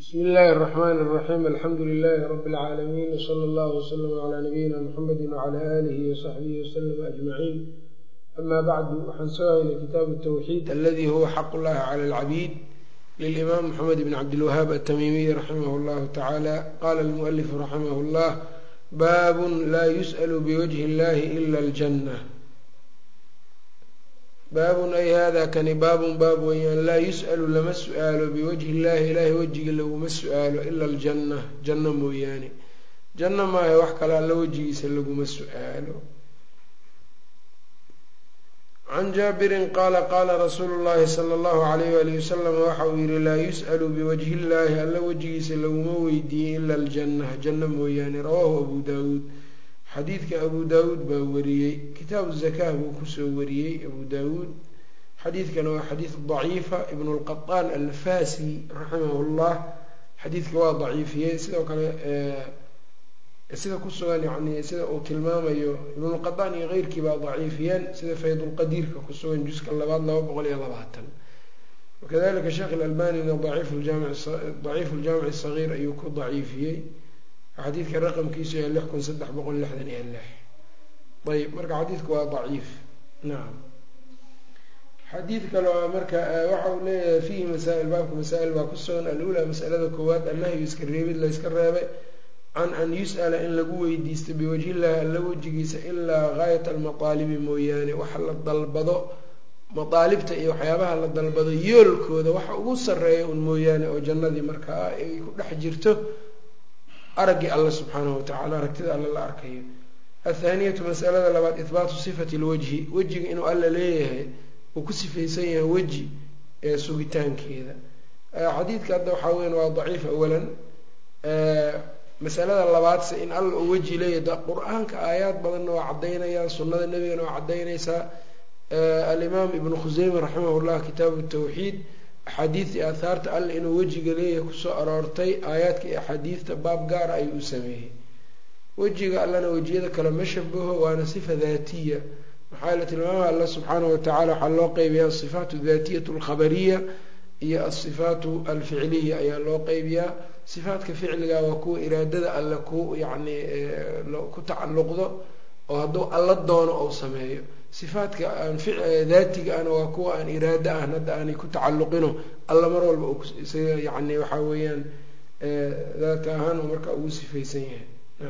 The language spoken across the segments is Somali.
bsmi illaahi الرحmn الرaxيim alxamdu لilaahi rb اlcaalamiin wslى اllah wslm عlى nabiyina mxamedi wعlى alihi وصaxbihi wslm aجmaciin ama bacdu waxaan soo haynay kitaabu الtwxiid aladi huwa xaq اllahi clى اlcabiid lilimaam mxamed bn cabdilwahaab atamimiy raximah اllahu tacaala qala اlmualifu raximah اllah baabun laa yusأl bwajhi اllahi ila اljanة baabun ay hada kani baabun baab weeyaan laa yus'alu lama su-aalo biwajhi illahi ilaahay wejiga laguma su-aalo ila aljanna janno mooyaane janno maaha wax kale alla wejigiisa laguma su-aalo can jaabirin qaala qaala rasuulu llahi sala allahu alayh walihi wasalam waxa uu yihi laa yus'alu biwajhi illahi alla wejigiisa laguma weydiiyey ila aljanna janno mooyaane rawaahu abu daawuud xadiidka abu daawuud baa wariyey kitaabu zakaa buu kusoo wariyey abu daawuud xadiidkana waa xadiid daciifa ibnu lqaطaan alfasi raximah llah xadiidka waa daciifiyey sidoo kale sida ku sugan yani sida uu tilmaamayo ibnulqaطaan iyo keyrkii baa daciifiyeen sida faydulqadiirka ku sugan juska labaad laba boqol iyo labaatan wakadalika sheekh ilalbanina daciifu ljaamic sagiir ayuu ku daciifiyey xadiidka raqamkiisu yahay lix kun saddex boqol lixdan iyo lix ayb marka xadiidku waa daciif nacam xadiid kale oo marka waxa uu leeyahay fiihi masaa-il baabka masaa-il baa ku sugan alulaa masalada koowaad annahyu iska reebid la yska reebay can an yus'ala in lagu weydiisto biwajhillahi alla wejigiisa ilaa gaayat almataalibi mooyaane waxa la dalbado mataalibta iyo waxyaabaha la dalbado yoolkooda waxa ugu sarreeya un mooyaane oo jannadii markaa ay ku dhex jirto araggii alla subxaanahu watacala aragtida alla la arkayo athaaniyatu masalada labaad ihbaatu sifati lwajhi wejiga inuu alla leeyahay uu ku sifaysan yahay weji ee sugitaankeeda xadiidka hadda waxaa weyan waa daciif awalan masalada labaadse in alla uu weji leeyahay qur-aanka aayaad badanna waa caddaynayaan sunnada nebigana waa caddaynaysaa alimaam ibnu khuseyme raximah llah kitaabu tawxiid axaadiidtii aahaarta alla inuu wejiga leeyahay kusoo aroortay aayaadka iyo axaadiidta baab gaara ayuu u sameeyey wejiga allana wejiyada kale ma shabaho waana sifa daatiya maxaa la tilmaamaha alla subxaanahu watacala waxaa loo qeybiyaa asifaatu daatiyatu alkhabariya iyo asifaatu alficliya ayaa loo qeybiyaa sifaatka ficliga waa kuwa iraadada alle ku yacni ku tacalluqdo oo hadduu alla doono ou sameeyo sifaadka aan daatiga ana waa kuwa aan iraado ahn hadda aanay ku tacalluqino alla mar walba isaga yani waxaa weeyaan daata ahaan uu marka ugu sifaysan yahay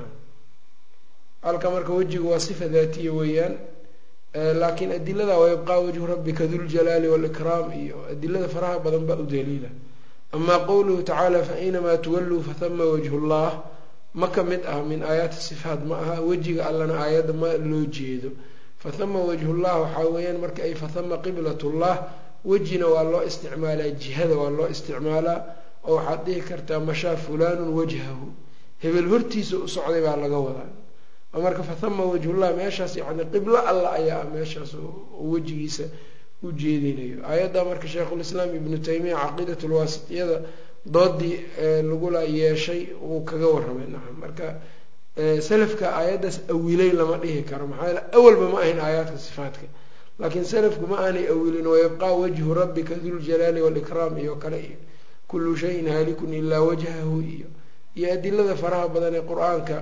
halka marka wejigu waa sifa daatiya weeyaan laakiin adilada wayabqaa wajhu rabbika duljalaali walikraam iyo adilada faraha badan baa u daliila amaa qowluhu tacaala fa inamaa tuwalluu fahama wajhu llah ma ka mid ah min aayaati sifaat ma aha wejiga allana aayadda ma loo jeedo fahama wajhullah waxaa weeyaan marka ay fahama qiblatullah wejina waa loo isticmaalaa jihada waa loo isticmaalaa oo waxaad dhihi kartaa mashaa fulaanun wajhahu hebel hortiisa u socday baa laga wadaa oo marka fahama wajhullah meeshaas yani qiblo alla ayaa ah meeshaas wejigiisa u jeedinayo aayadda marka sheikhulislaam ibnu taymiya caqiidat lwaasitiyada doodii lagula yeeshay uu kaga warramay nacam marka salafka aayaddaas awilay lama dhihi karo maxaa yeele awalba ma ahayn aayaadka sifaatka laakiin salafku ma aanay awilin wayabqaa wajhu rabbika duljalaali walikraam iyo kale iyo kullu shayin haalikun ilaa wajhahu iyo iyo adilada faraha badan ee qur-aanka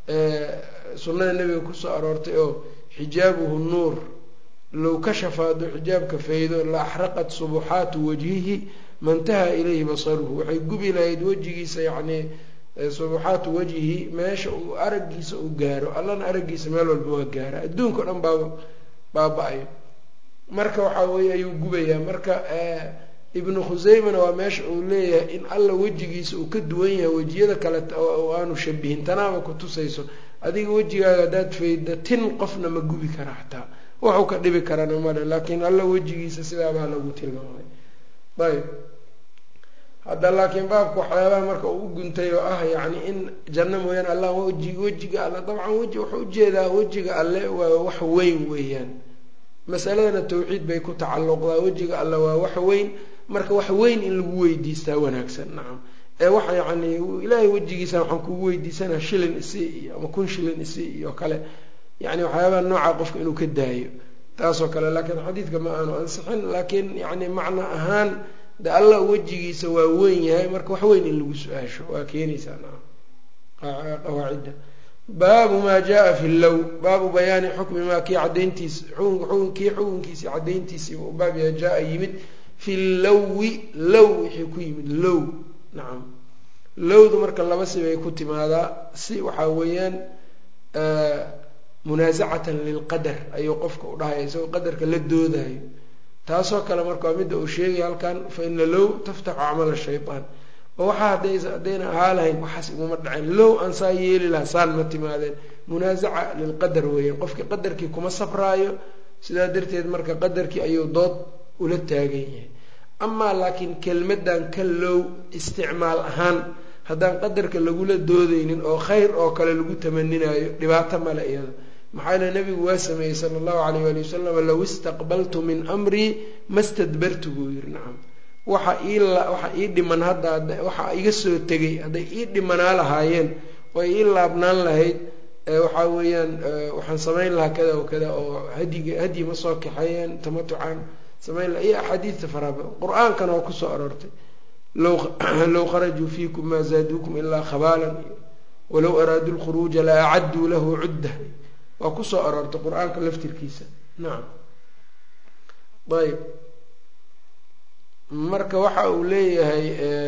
sunnada nebiga kusoo aroortay oo xijaabuhu nuur low kashafa hadduu xijaabka faydo la axraqat subuxaatu wajhihi mantaha ilayhi basaruhu waxay gubi lahayd wejigiisa yacni subuxaatu wajhi meesha uu araggiisa uu gaaro allana araggiisa meel walba waa gaara adduunka o dhan baaba baaba-ayo marka waxaa weeye ayuu gubayaa marka ibnu khuseymana waa meesha uu leeyahay in alla wejigiisa uu ka duwan yahay wejiyada kale oo aanu shabihin tanaaba ku tusayso adiga wejigaaga haddaad fayda tin qofna ma gubi kara xataa waxuu ka dhibi karana male laakiin alla wejigiisa sidaabaa lagu tilmaamay ayb hadda laakiin baabka waxyaabaha marka uu u guntay oo ah yacni in janno mooyaane allah weji wejiga alle dabcan weji wuxuu ujeedaa wejiga alle waa wax weyn weeyaan masaladana tawxiid bay ku tacalluqdaa wejiga alle waa wax weyn marka wax weyn in lagu weydiistaa wanaagsan nacam ee waxa yacni ilaahay wejigiisa waxaan kugu weydiisanaa shilin isi iyo ama kun shilin isi iyo kale yacni waxyaabaha noocaa qofka inuu ka daayo taasoo kale laakiin xadiidka ma aanu ansixin laakiin yacni macno ahaan de allah wejigiisa waa weyn yahay marka wax weyn in lagu su-aasho waa keenaysaa qawaacidda baabu maa jaa fi low baabu bayaani xukmi maa kii cadayntiis kii xukunkiisii cadayntiisiiba u baab yahay jaa yimid fi lowi low wixii ku yimid low nacam lowdu marka laba sibay ku timaadaa si waxaa weeyaan munaasacatan lilqadar ayuu qofka u dhahaya isagoo qadarka la doodayo taasoo kale marka waa midda uu sheegaya halkan fa ina low taftaxu camala shaytaan oo waxaa haday haddayna ahaa lahayn waxaas iguma dhaceen low aan saa yeeli lahaa saan ma timaadeen munaasaca lilqadar weeyaan qofkii qadarkii kuma sabraayo sidaa darteed marka qadarkii ayuu dood ula taagan yahay amaa laakiin kelmadan ka low isticmaal ahaan haddaan qadarka lagula doodeynin oo khayr oo kale lagu tamaninayo dhibaato male iyada maxaa yale nabigu waa sameeyey sala allahu alayh waali wasalam low istaqbaltu min amrii ma stadbartu buu yiri nacam waxa ii waxa ii dhiman hadda waxa iga soo tegay hadday ii dhimanaa lahaayeen oo ii laabnaan lahayd waxaa weeyaan waxaan samayn lahaa kada o kada oo hadiga hadyi ma soo kaxeeyeen tamatucan samayn laha iyo axaadiidta faraaba qur-aankana waa kusoo aroortay low kharajuu fiikum maa zaaduukum ilaa khabaalan walow araaduu lkhuruuja la acadduu lahu cudda waa kusoo aroortay qur-aanka laftirkiisa nacam ayb marka waxa uu leeyahay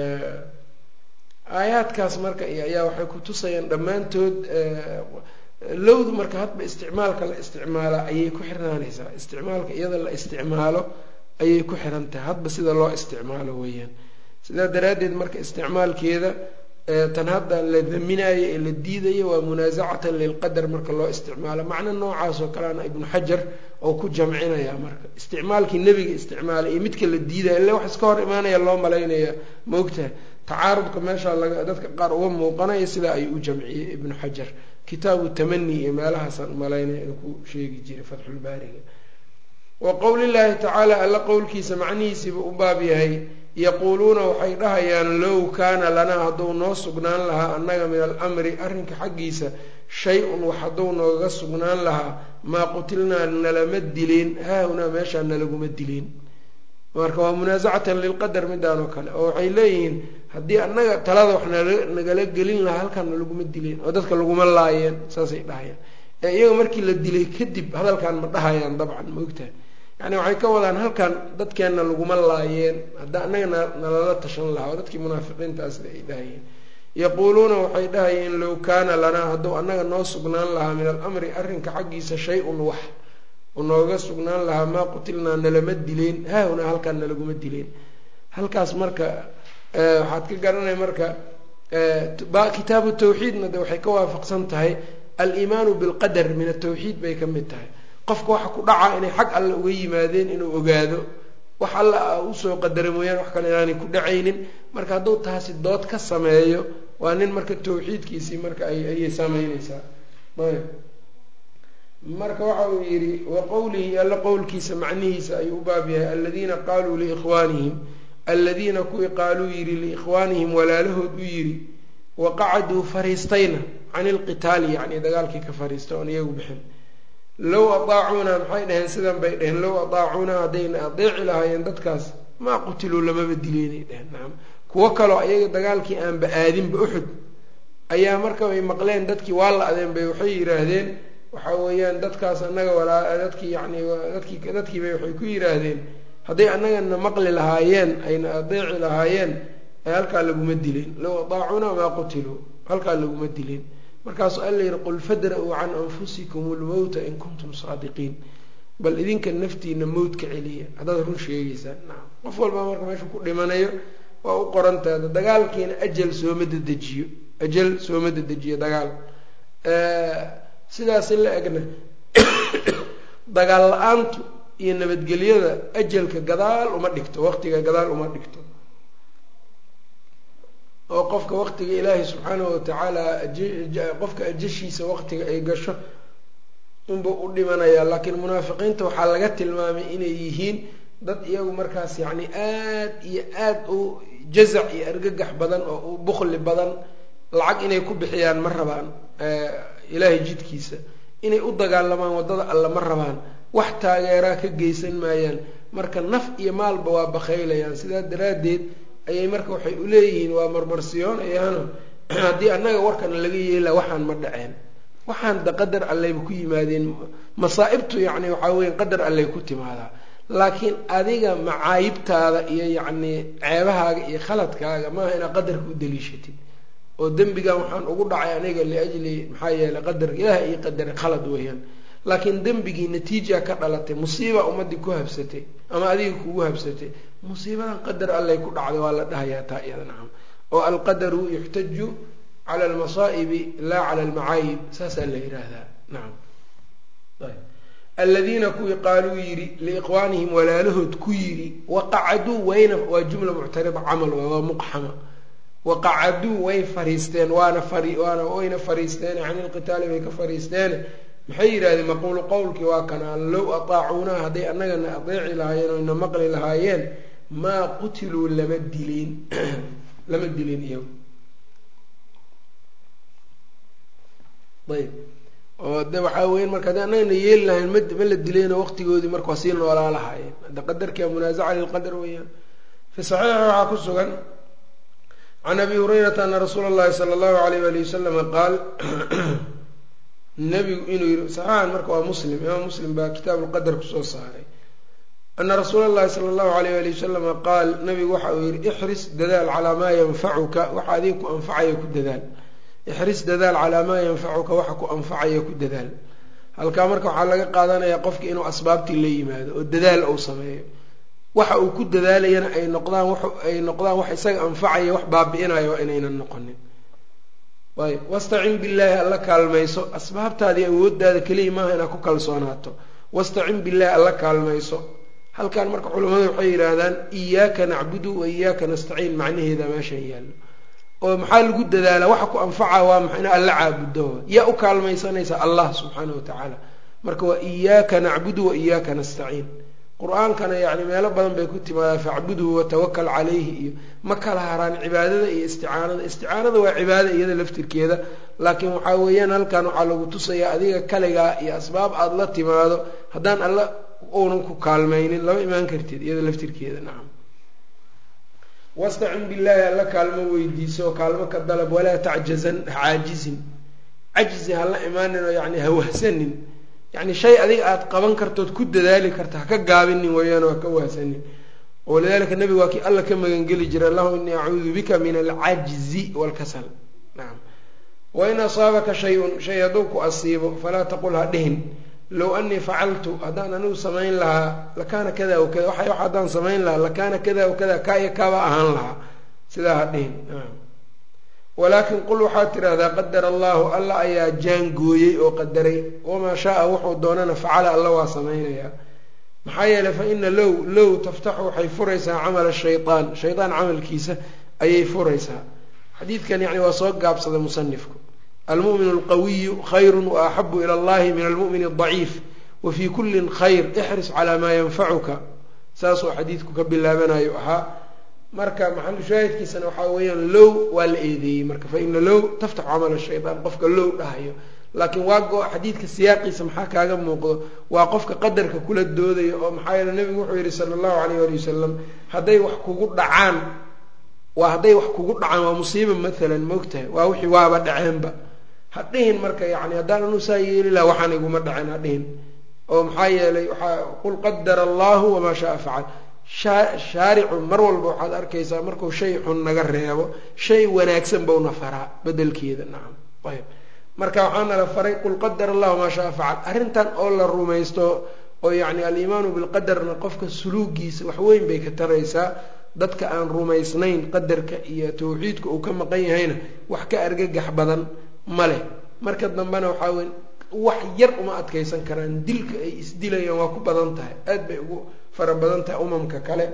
aayaadkaas marka ayaa waxay ku tusayaan dhammaantood lowdu marka hadba isticmaalka la isticmaala ayay ku xirnaanaysaa isticmaalka iyada la isticmaalo ayay ku xiran tahay hadba sida loo isticmaalo weeyaan sidaa daraaddeed marka isticmaalkeeda tan hadda la daminayo ee la diidayo waa munaasacatan lilqadar marka loo isticmaalo macno noocaas oo kaleana ibnu xajar oo ku jamcinaya marka isticmaalkii nebiga isticmaalay iyo midka la diidaya ille wax iska hor imaanaya loo malaynaya ma ogtahay tacaarudka meeshaa laga dadka qaar uga muuqanaya sidaa ayuu u jamciyey ibnu xajar kitaabu tamani iyo meelahaasaan umalaynaya inuu ku sheegi jiray fatxulbaariga wa qowlillaahi tacaala alla qowlkiisa macnihiisiiba u baab yahay yaquuluuna waxay dhahayaan low kaana lanaa hadduu noo sugnaan lahaa annaga min alamri arrinka xaggiisa shay-un wax hadduu nooga sugnaan lahaa maa qutilnaa nalama dileen haahunaa meeshaa nalaguma dileen marka waa munaasacatan lilqadar midaan oo kale oo waxay leeyihiin haddii annaga talada wax nagala gelin lahaa halkaan nalaguma dileen oo dadka laguma laayeen saasay dhahayaan ee iyaga markii la dilay kadib hadalkan ma dhahayaan dabcan ma ogtahay yani waxay ka wadaan halkan dadkeenna laguma laayeen hadda annaga nalala tashan lahaa oo dadkii munaafiqiintaas ay dhahayeen yaquuluuna waxay dhahayeen low kaana lanaa hadduu annaga noo sugnaan lahaa min alamri arrinka xaggiisa shay-un wax nooga sugnaan lahaa maa qutilnaa nalama dileen haahunaa halkaan nalaguma dileen halkaas marka waxaad ka garanaya marka kitaabu tawxiidna de waxay ka waafaqsan tahay aliimaanu bilqadar min atawxiid bay ka mid tahay qofka waxa ku dhacaa inay xag alle uga yimaadeen inuu ogaado wax alla usoo qadara mooyaane wax kale inaanay ku dhacaynin marka hadduu taasi dood ka sameeyo waa nin marka tawxiidkiisii marka ayay sameyneysaa ayb marka waxa uu yidhi wa qowlihi alla qowlkiisa macnihiisa ayuu u baab yahay aladiina qaaluu liikhwaanihim aladiina kuwii qaaluu yidhi liikhwaanihim walaalahood u yidhi waqacaduu fariistayna can ilqitaali yacni dagaalkii ka fariista oon iyagu bixin low adaacuunaa maxay dhaheen sidan bay dhaheen low adaacuunaa haddayna adeeci lahaayeen dadkaas maa qutiluu lamaba dileynay dheheen nacam kuwo kaloo ayaga dagaalkii aanba aadinba uxud ayaa marka ay maqleen dadkii waa la adeen bay waxay yidhaahdeen waxa weeyaan dadkaas annaga walaa dadkii yacni dadkii dadkiibay waxay ku yidhaahdeen hadday annagana maqli lahaayeen ayna adeeci lahaayeen halkaa laguma dileen low adaacuunaa maa qutiluu halkaa laguma dileen markaasuu alla yihi qul fadra-uu can anfusikum lmowta in kuntum saadiqiin bal idinka naftiina mowt ka celiya haddaad run sheegeysaan nacam qof walba marka meesha ku dhimanayo waa u qorantaada dagaalkiina ajal sooma dedejiyo ajal sooma dedejiyo dagaal sidaasi la egna dagaal la-aantu iyo nabadgelyada ajalka gadaal uma dhigto waqtiga gadaal uma dhigto oo qofka waqtiga ilaahay subxaanahu watacaala qofka ajashiisa waqtiga ay gasho unba u dhimanayaa laakiin munaafiqiinta waxaa laga tilmaamay inay yihiin dad iyagu markaas yacni aad iyo aad u jazac iyo argagax badan oo u bukli badan lacag inay ku bixiyaan ma rabaan ilaahay jidkiisa inay u dagaalamaan waddada alle ma rabaan wax taageeraa ka geysan maayaan marka naf iyo maalba waa bakaylayaan sidaa daraaddeed ayay marka waxay uleeyihiin waa marmarsiyoonayaano haddii annaga warkana laga yeela waxaan ma dhaceen waxaan da qadar alleyba ku yimaadeen masaa'ibtu yacni waxaa weya qadar alley ku timaadaa laakiin adiga macaayibtaada iyo yacnii ceebahaaga iyo khaladkaaga maaha inaad qadarka u daliishatid oo dembigan waxaan ugu dhacay aniga liajli maxaa yeeley qadar ilaah iyo qadar khalad weeyaan laakiin dembigii natiija ka dhalatay musiiba ummadii ku habsatay ama adiga kugu habsatay musiibadan qadar allay ku dhacday waa la dhahayaa taa iyada nacam oo alqadaru yuxtaju cala almasaa'ibi laa cala almacaayib saasaa la yidhaahdaa nacam aladiina kuwii qaaluu yidhi liiqwaanihim walaalahood ku yidhi waqacaduu wayna waa jumla muctarida camal waa muqxama waqacaduu way fariisteen waana waana wayna fariisteen cani lqitaali bay ka fariisteen maxay yidhahdeen maquulu qowlkii waa kanaa low ataacuunaa hadday annagana adeeci lahaayeen o ina maqli lahaayeen maa qutiluu lama dileen lama dilin iyagu ayb oo de waxaa weyan marka haddii annagana yeeli lahayn ma ma la dileyno waqtigoodii marka waa sii noolaa lahaayeen hadda qadarkia munaasaca lilqadar weeyaan fi saxiixi waxaa ku sugan can abi hurayrata ana rasuula allahi sala allahu alayh wali wasalama qaal nabigu inuu yii saxixan marka waa muslim imaam muslim baa kitaab lqadar kusoo saaray ana rasuula allahi sala allahu alayh ali wasalama qaal nabigu waxa uu yihi ixris dadaal calaa maa yanfacuka waxa adiga ku anfacaya ku dadaal ixris dadaal calaa maa yanfacuka waxa ku anfacaya ku dadaal halkaa marka waxaa laga qaadanayaa qofki inuu asbaabtii la yimaado oo dadaal uu sameeyo waxa uu ku dadaalayana ay noqdaan ay noqdaan wax isaga anfacaya wax baabi-inayo waa inaynan noqonin ayb wastacin billaahi alla kaalmayso asbaabtaadii awooddaada keliya maaha inaad ku kalsoonaato wastacin billaahi alla kaalmayso halkan marka culimmadu waxay yidhaahdaan iyaaka nacbudu wa iyaaka nastaciin macnaheeda meeshan yaallo oo maxaa lagu dadaalaa waxa ku anfaca waa maxa ina alla caabudo yaa u kaalmaysanaysa allah subxaana wa tacaala marka waa iyaaka nacbudu wa iyaaka nastaciin qur-aankana yacni meelo badan bay ku timaadaa facbudhu watawakal calayhi iyo ma kala haraan cibaadada iyo isticaanada isticaanada waa cibaada iyada laftirkeeda laakiin waxaa weeyaan halkan waxaa lagu tusayaa adiga kaligaa iyo asbaab aada la timaado haddaan alla uunan ku kaalmaynin lama imaan kartid iyada laftirkeeda nacam wastacin billaahi alla kaalmo weydiiso kaalmo ka dalab walaa tacjazan hacaajizin cajzi ha la imaanin oo yacni ha wahsanin yani shay adiga aada qaban kartood ku dadaali karta ha ka gaabinin weeyaan oo ha ka wahsanin walidalika nabigu waa kii alla ka magangeli jiray allahuma inii acuudu bika min alcajzi waalkasal nacam wain asaabaka shay-un shay hadduu ku asiibo falaa taqul ha dhihin low anii facaltu haddaan anigu samayn lahaa lakaana kada wa kada waxa haddaan samayn lahaa lakaana kada wa kada kaa iyo kaaba ahaan lahaa sidaa ha dhihin walaakin qul waxaad tidhaahdaa qadara allahu alla ayaa jaangooyey oo qadaray wamaa shaaa wuxuu doonana facala alla waa samaynayaa maxaa yeeley fa ina low low taftaxu waxay furaysaa camala shayaan shayaan camalkiisa ayay furaysaa xadiidkan yani waa soo gaabsaday musanifku almu'min alqawiyu khayru wa axabu ila allahi min almu'min aldaciif wa fii kullin khayr ixris calaa maa yanfacuka saasuu xadiidku ka bilaabanayo ahaa marka maxalu shaahidkiisana waxaa weeyaan low waa la eedeeyey marka fa ina low taftaxu camala shayaan qofka low dhahayo laakiin waa go xadiidka siyaaqiisa maxaa kaaga muuqdo waa qofka qadarka kula doodayo oo maxaa yeele nabigu wuxuu yihi sala allahu alayh ali wasalam hadday wax kugu dhacaan waa hadday wax kugu dhacaan waa musiiba maalan maogtahay waa wixii waaba dhaceenba ha dhihin marka yani haddaan anu saa yeeli laha waxaan iguma dhaceen ha dhihin oo maxaa yeelay waxaa qul qadara allahu wamaa shaaa facal shaaricu mar walba waxaad arkaysaa markuu shay xun naga reebo shay wanaagsan bowna faraa bedelkeeda nacam ayb marka waxaana la faray qul qadar allahu maa shaa facal arrintan oo la rumaysto oo yacni aliimaanu bilqadarna qofka suluugiisa waxweyn bay ka taraysaa dadka aan rumaysnayn qadarka iyo tawxiidka uu ka maqan yahayna wax ka argagax badan ma leh marka dambena waxaa wey wax yar uma adkaysan karaan dilka ay isdilayaan waa ku badan tahay aad bay ugu fara badan tahay umamka kale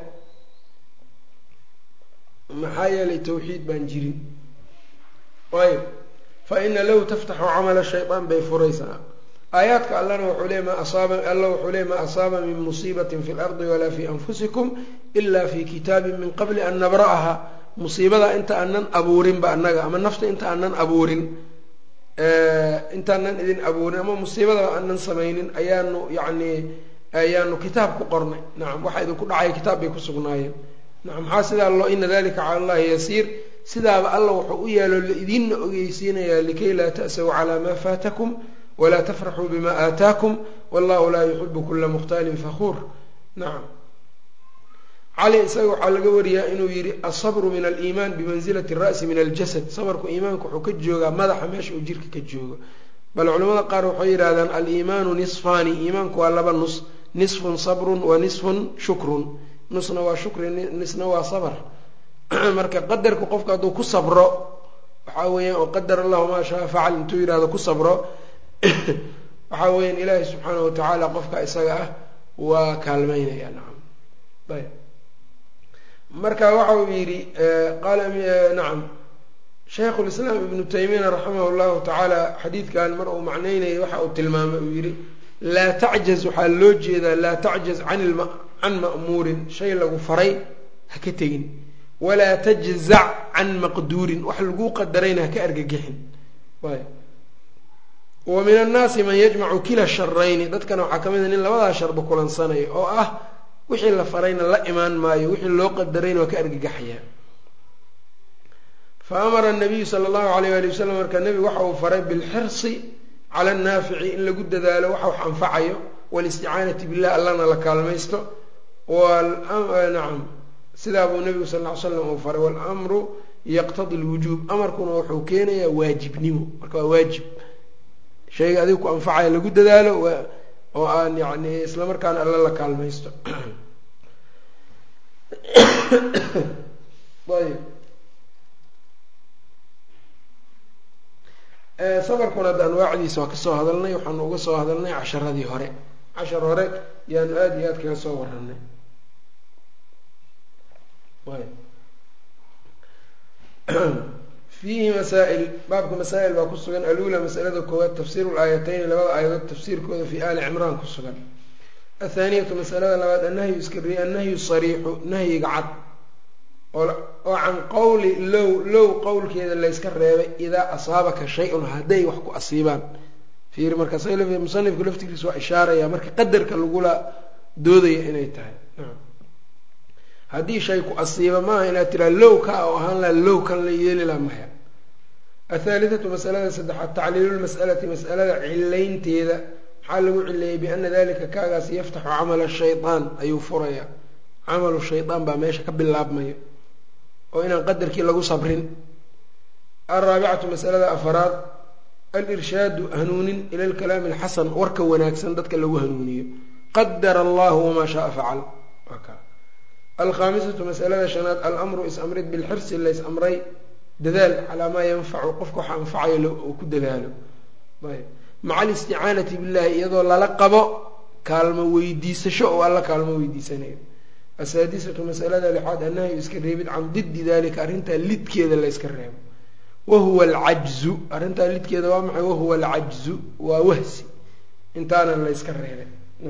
maxaa yeelay tawxiid baan jirin ayb fa ina low taftaxu camala shayaan bay furaysaa aayaadka allana wuxuu le ma asaaba alla wuxuu le maa asaaba min musiibatin fi lardi walaa fi anfusikum ila fi kitaabin min qabli an nabra'aha musiibada inta aanan abuurinba annaga ama nafta inta aanan abuurin intaanan idin abuurin ama musiibada aanan samaynin ayaanu yacni ayaanu kitaab ku qornay nacam waxa idinku dhacay kitaab bay ku sugnaayeen nacam maxaa sidaa loo ina dalika cala allahi yasiir sidaaba alla wuxuu u yaalo laidinna ogeysiinayaa likay laa ta'saw calaa maa faatakum walaa tafraxuu bima aataakum wallahu laa yuxibu kula mukhtaalin fakuur nacam cali isaga waxaa laga wariyaa inuu yidhi asabru min aliimaan bimansilati ra'si min aljasad sabarku iimaanka wuxuu ka joogaa madaxa meesha uu jirka ka joogo bal culamada qaar waxay yidhahdaan aliimaanu nisfaani iimaanku waa laba nus nisfun sabrun wa nisfun shukrun nusna waa shukri nisna waa sabr marka qadarka qofka hadduu ku sabro waxaa weeyaan oo qadar allahu maa shaa facal intuu yidhahdo ku sabro waxaa weeyaan ilaahay subxaanahu watacaala qofka isaga ah waa kaalmeynaya nacam ayb marka waxa uu yidhi qaala nacam shaykhu lislaam ibnu taymiyana raximah llahu tacaala xadiidkan mar uu macneynayay waxa uu tilmaamay uu yidhi laa tacjaz waxaa loo jeedaa laa tacjaz can ma'muurin shay lagu faray ha ka tegin walaa tajzac can maqduurin wax laguu qadarayna haka argagixin wa min annaasi man yajmacu kila sharayni dadkana waxaa ka mid a nin labadaa sharba kulansanaya oo ah wixii la farayna la imaan maayo wixii loo qadarayna waa ka argagaxayaa fa amara anabiyu sala allahu alayh ali wasalam marka nebigu waxa uu faray bilxirsi cala annaafici in lagu dadaalo waxa wax anfacayo walisticaanati billah allana la kaalmaysto nacam sidaa buu nebigu sal ll ly slam uu faray walamru yaqtadi lwujuub amarkuna wuxuu keenayaa waajibnimo marka waa waajib shayga adiga ku anfacaya lagu dadaalo oo aan yani isla markaana alla la kaalmaysto ayb sabarkuna hadda anwaacdiisa waa kasoo hadalnay waxaanu uga soo hadalnay casharadii hore cashar hore yaanu aada iyo aad kaga soo waranay fiihi masaa-il baabka masaa-il baa ku sugan alula masalada koowaad tafsiiru laayateyni labada aayadood tafsiirkooda fii aali cimraan ku sugan athaaniyatu masalada labaad annahyu iskari annahyu sariixu nahyiga cad oo can qowli low low qowlkeeda layska reebay idaa asaabaka shay-un hadday wax ku asiibaan fiiri markaas musanifku laftigiisa waa ishaaraya marka qadarka lagula doodaya inay tahay haddii shay ku asiiba maaha inaad tiraa low ka oo ahaan laha low kan la yeeli laha maya athaalithatu masalada saddexaad tacliilulmas'alati mas'alada cilaynteeda maxaa lagu cileeyey biana dalika kaagaas yaftaxu camala shayaan ayuu furayaa camalu shaydaan baa meesha ka bilaabmaya oo inaan qadarkii lagu sabrin alraabicatu masalada afaraad alirshaadu hanuunin ila alkalaami alxasan warka wanaagsan dadka lagu hanuuniyo qadara allahu wamaa shaaa facal alkhaamisatu masalada shanaad alamru is-amrid bilxirsi lays amray dadaal calaa maa yanfacu qofka waxa anfacayo uu ku dadaalo maca alisticaanati billahi iyadoo lala qabo kaalmo weydiisasho oo alla kaalmo weydiisanayo asaadisatu masalada lixaad annahyu iska reebid can diddi dalika arrintaa lidkeeda layska reebo wahuwa alcajzu arrintaa lidkeeda waa maxay wahuwa alcajzu waa wahsi intaana layska reebay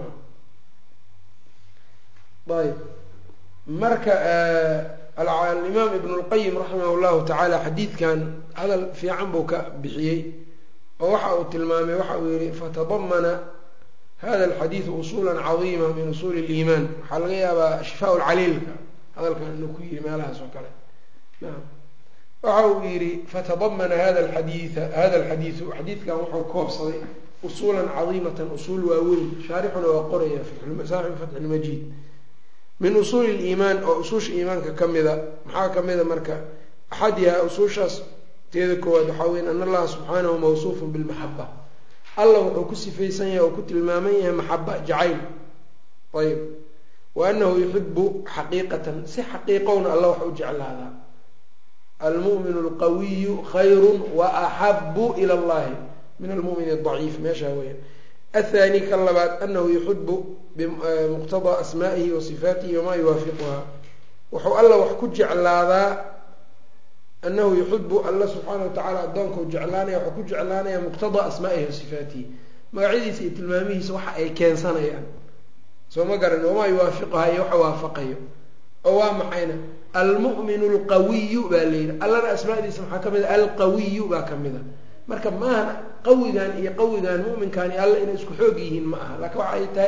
ayb marka alimaam ibn lqayim raximah llahu tacaala xadiidkan hadal fiican buu ka bixiyey oo waxa uu tilmaamay waxa uu yihi fatadamana hada alxadiidu usula cadiima min usuuli اliimaan waxaa laga yaabaa shifaa lcaliilka hadalkan inuu ku yihi meelahaas oo kale naam waxa uu yihi fatadamana hada alxadiia hada alxadiidu xadiidkan wuxuu koobsaday usuula cadiimatan usuul waaweyn shaarixuna waa qoraya saaxibu fatxi lmajiid min usuuli liimaan oo usuusha iimaanka ka mida maxaa ka mida marka axadiha usuushaas teeda koowaad waxaa weya an allaha subxaanahu mawsuufun bilmaxaba alla wuxuu ku sifaysan yahay oo ku tilmaaman yahay maxaba jacayl ayb wa anahu yuxibu xaqiiqatan si xaqiiqowna alla wax u jeclaadaa almu'minu alqawiyu khayru wa axabu ila allahi min almu'min adaciif meeshaa weya athani ka labaad anahu yuxibu bimuqtadaa asmaa'ihi wa sifaatihi wamaa yuwaafiquha wuxuu alla wax ku jeclaadaa anahu yuxibu alla subxaana watacaala addoonkau jeclaanaya waxuu ku jeclaanaya muqtadaa asmaa'ihi wa sifaatihi magacyadiisa iyo tilmaamihiisa waxa ay keensanayaan soo ma garan wamaa yuwaafiquha iyo waxa waafaqayo oo waa maxayna almu'minu alqawiyu baa layidhi allana asmaadiisa maxaa ka mid a alqawiyu baa ka mid a marka maaha qawigan iyo qawigan mu'minkan iyo alla inay isku xoog yihiin ma aha laakiin waxa ay tahay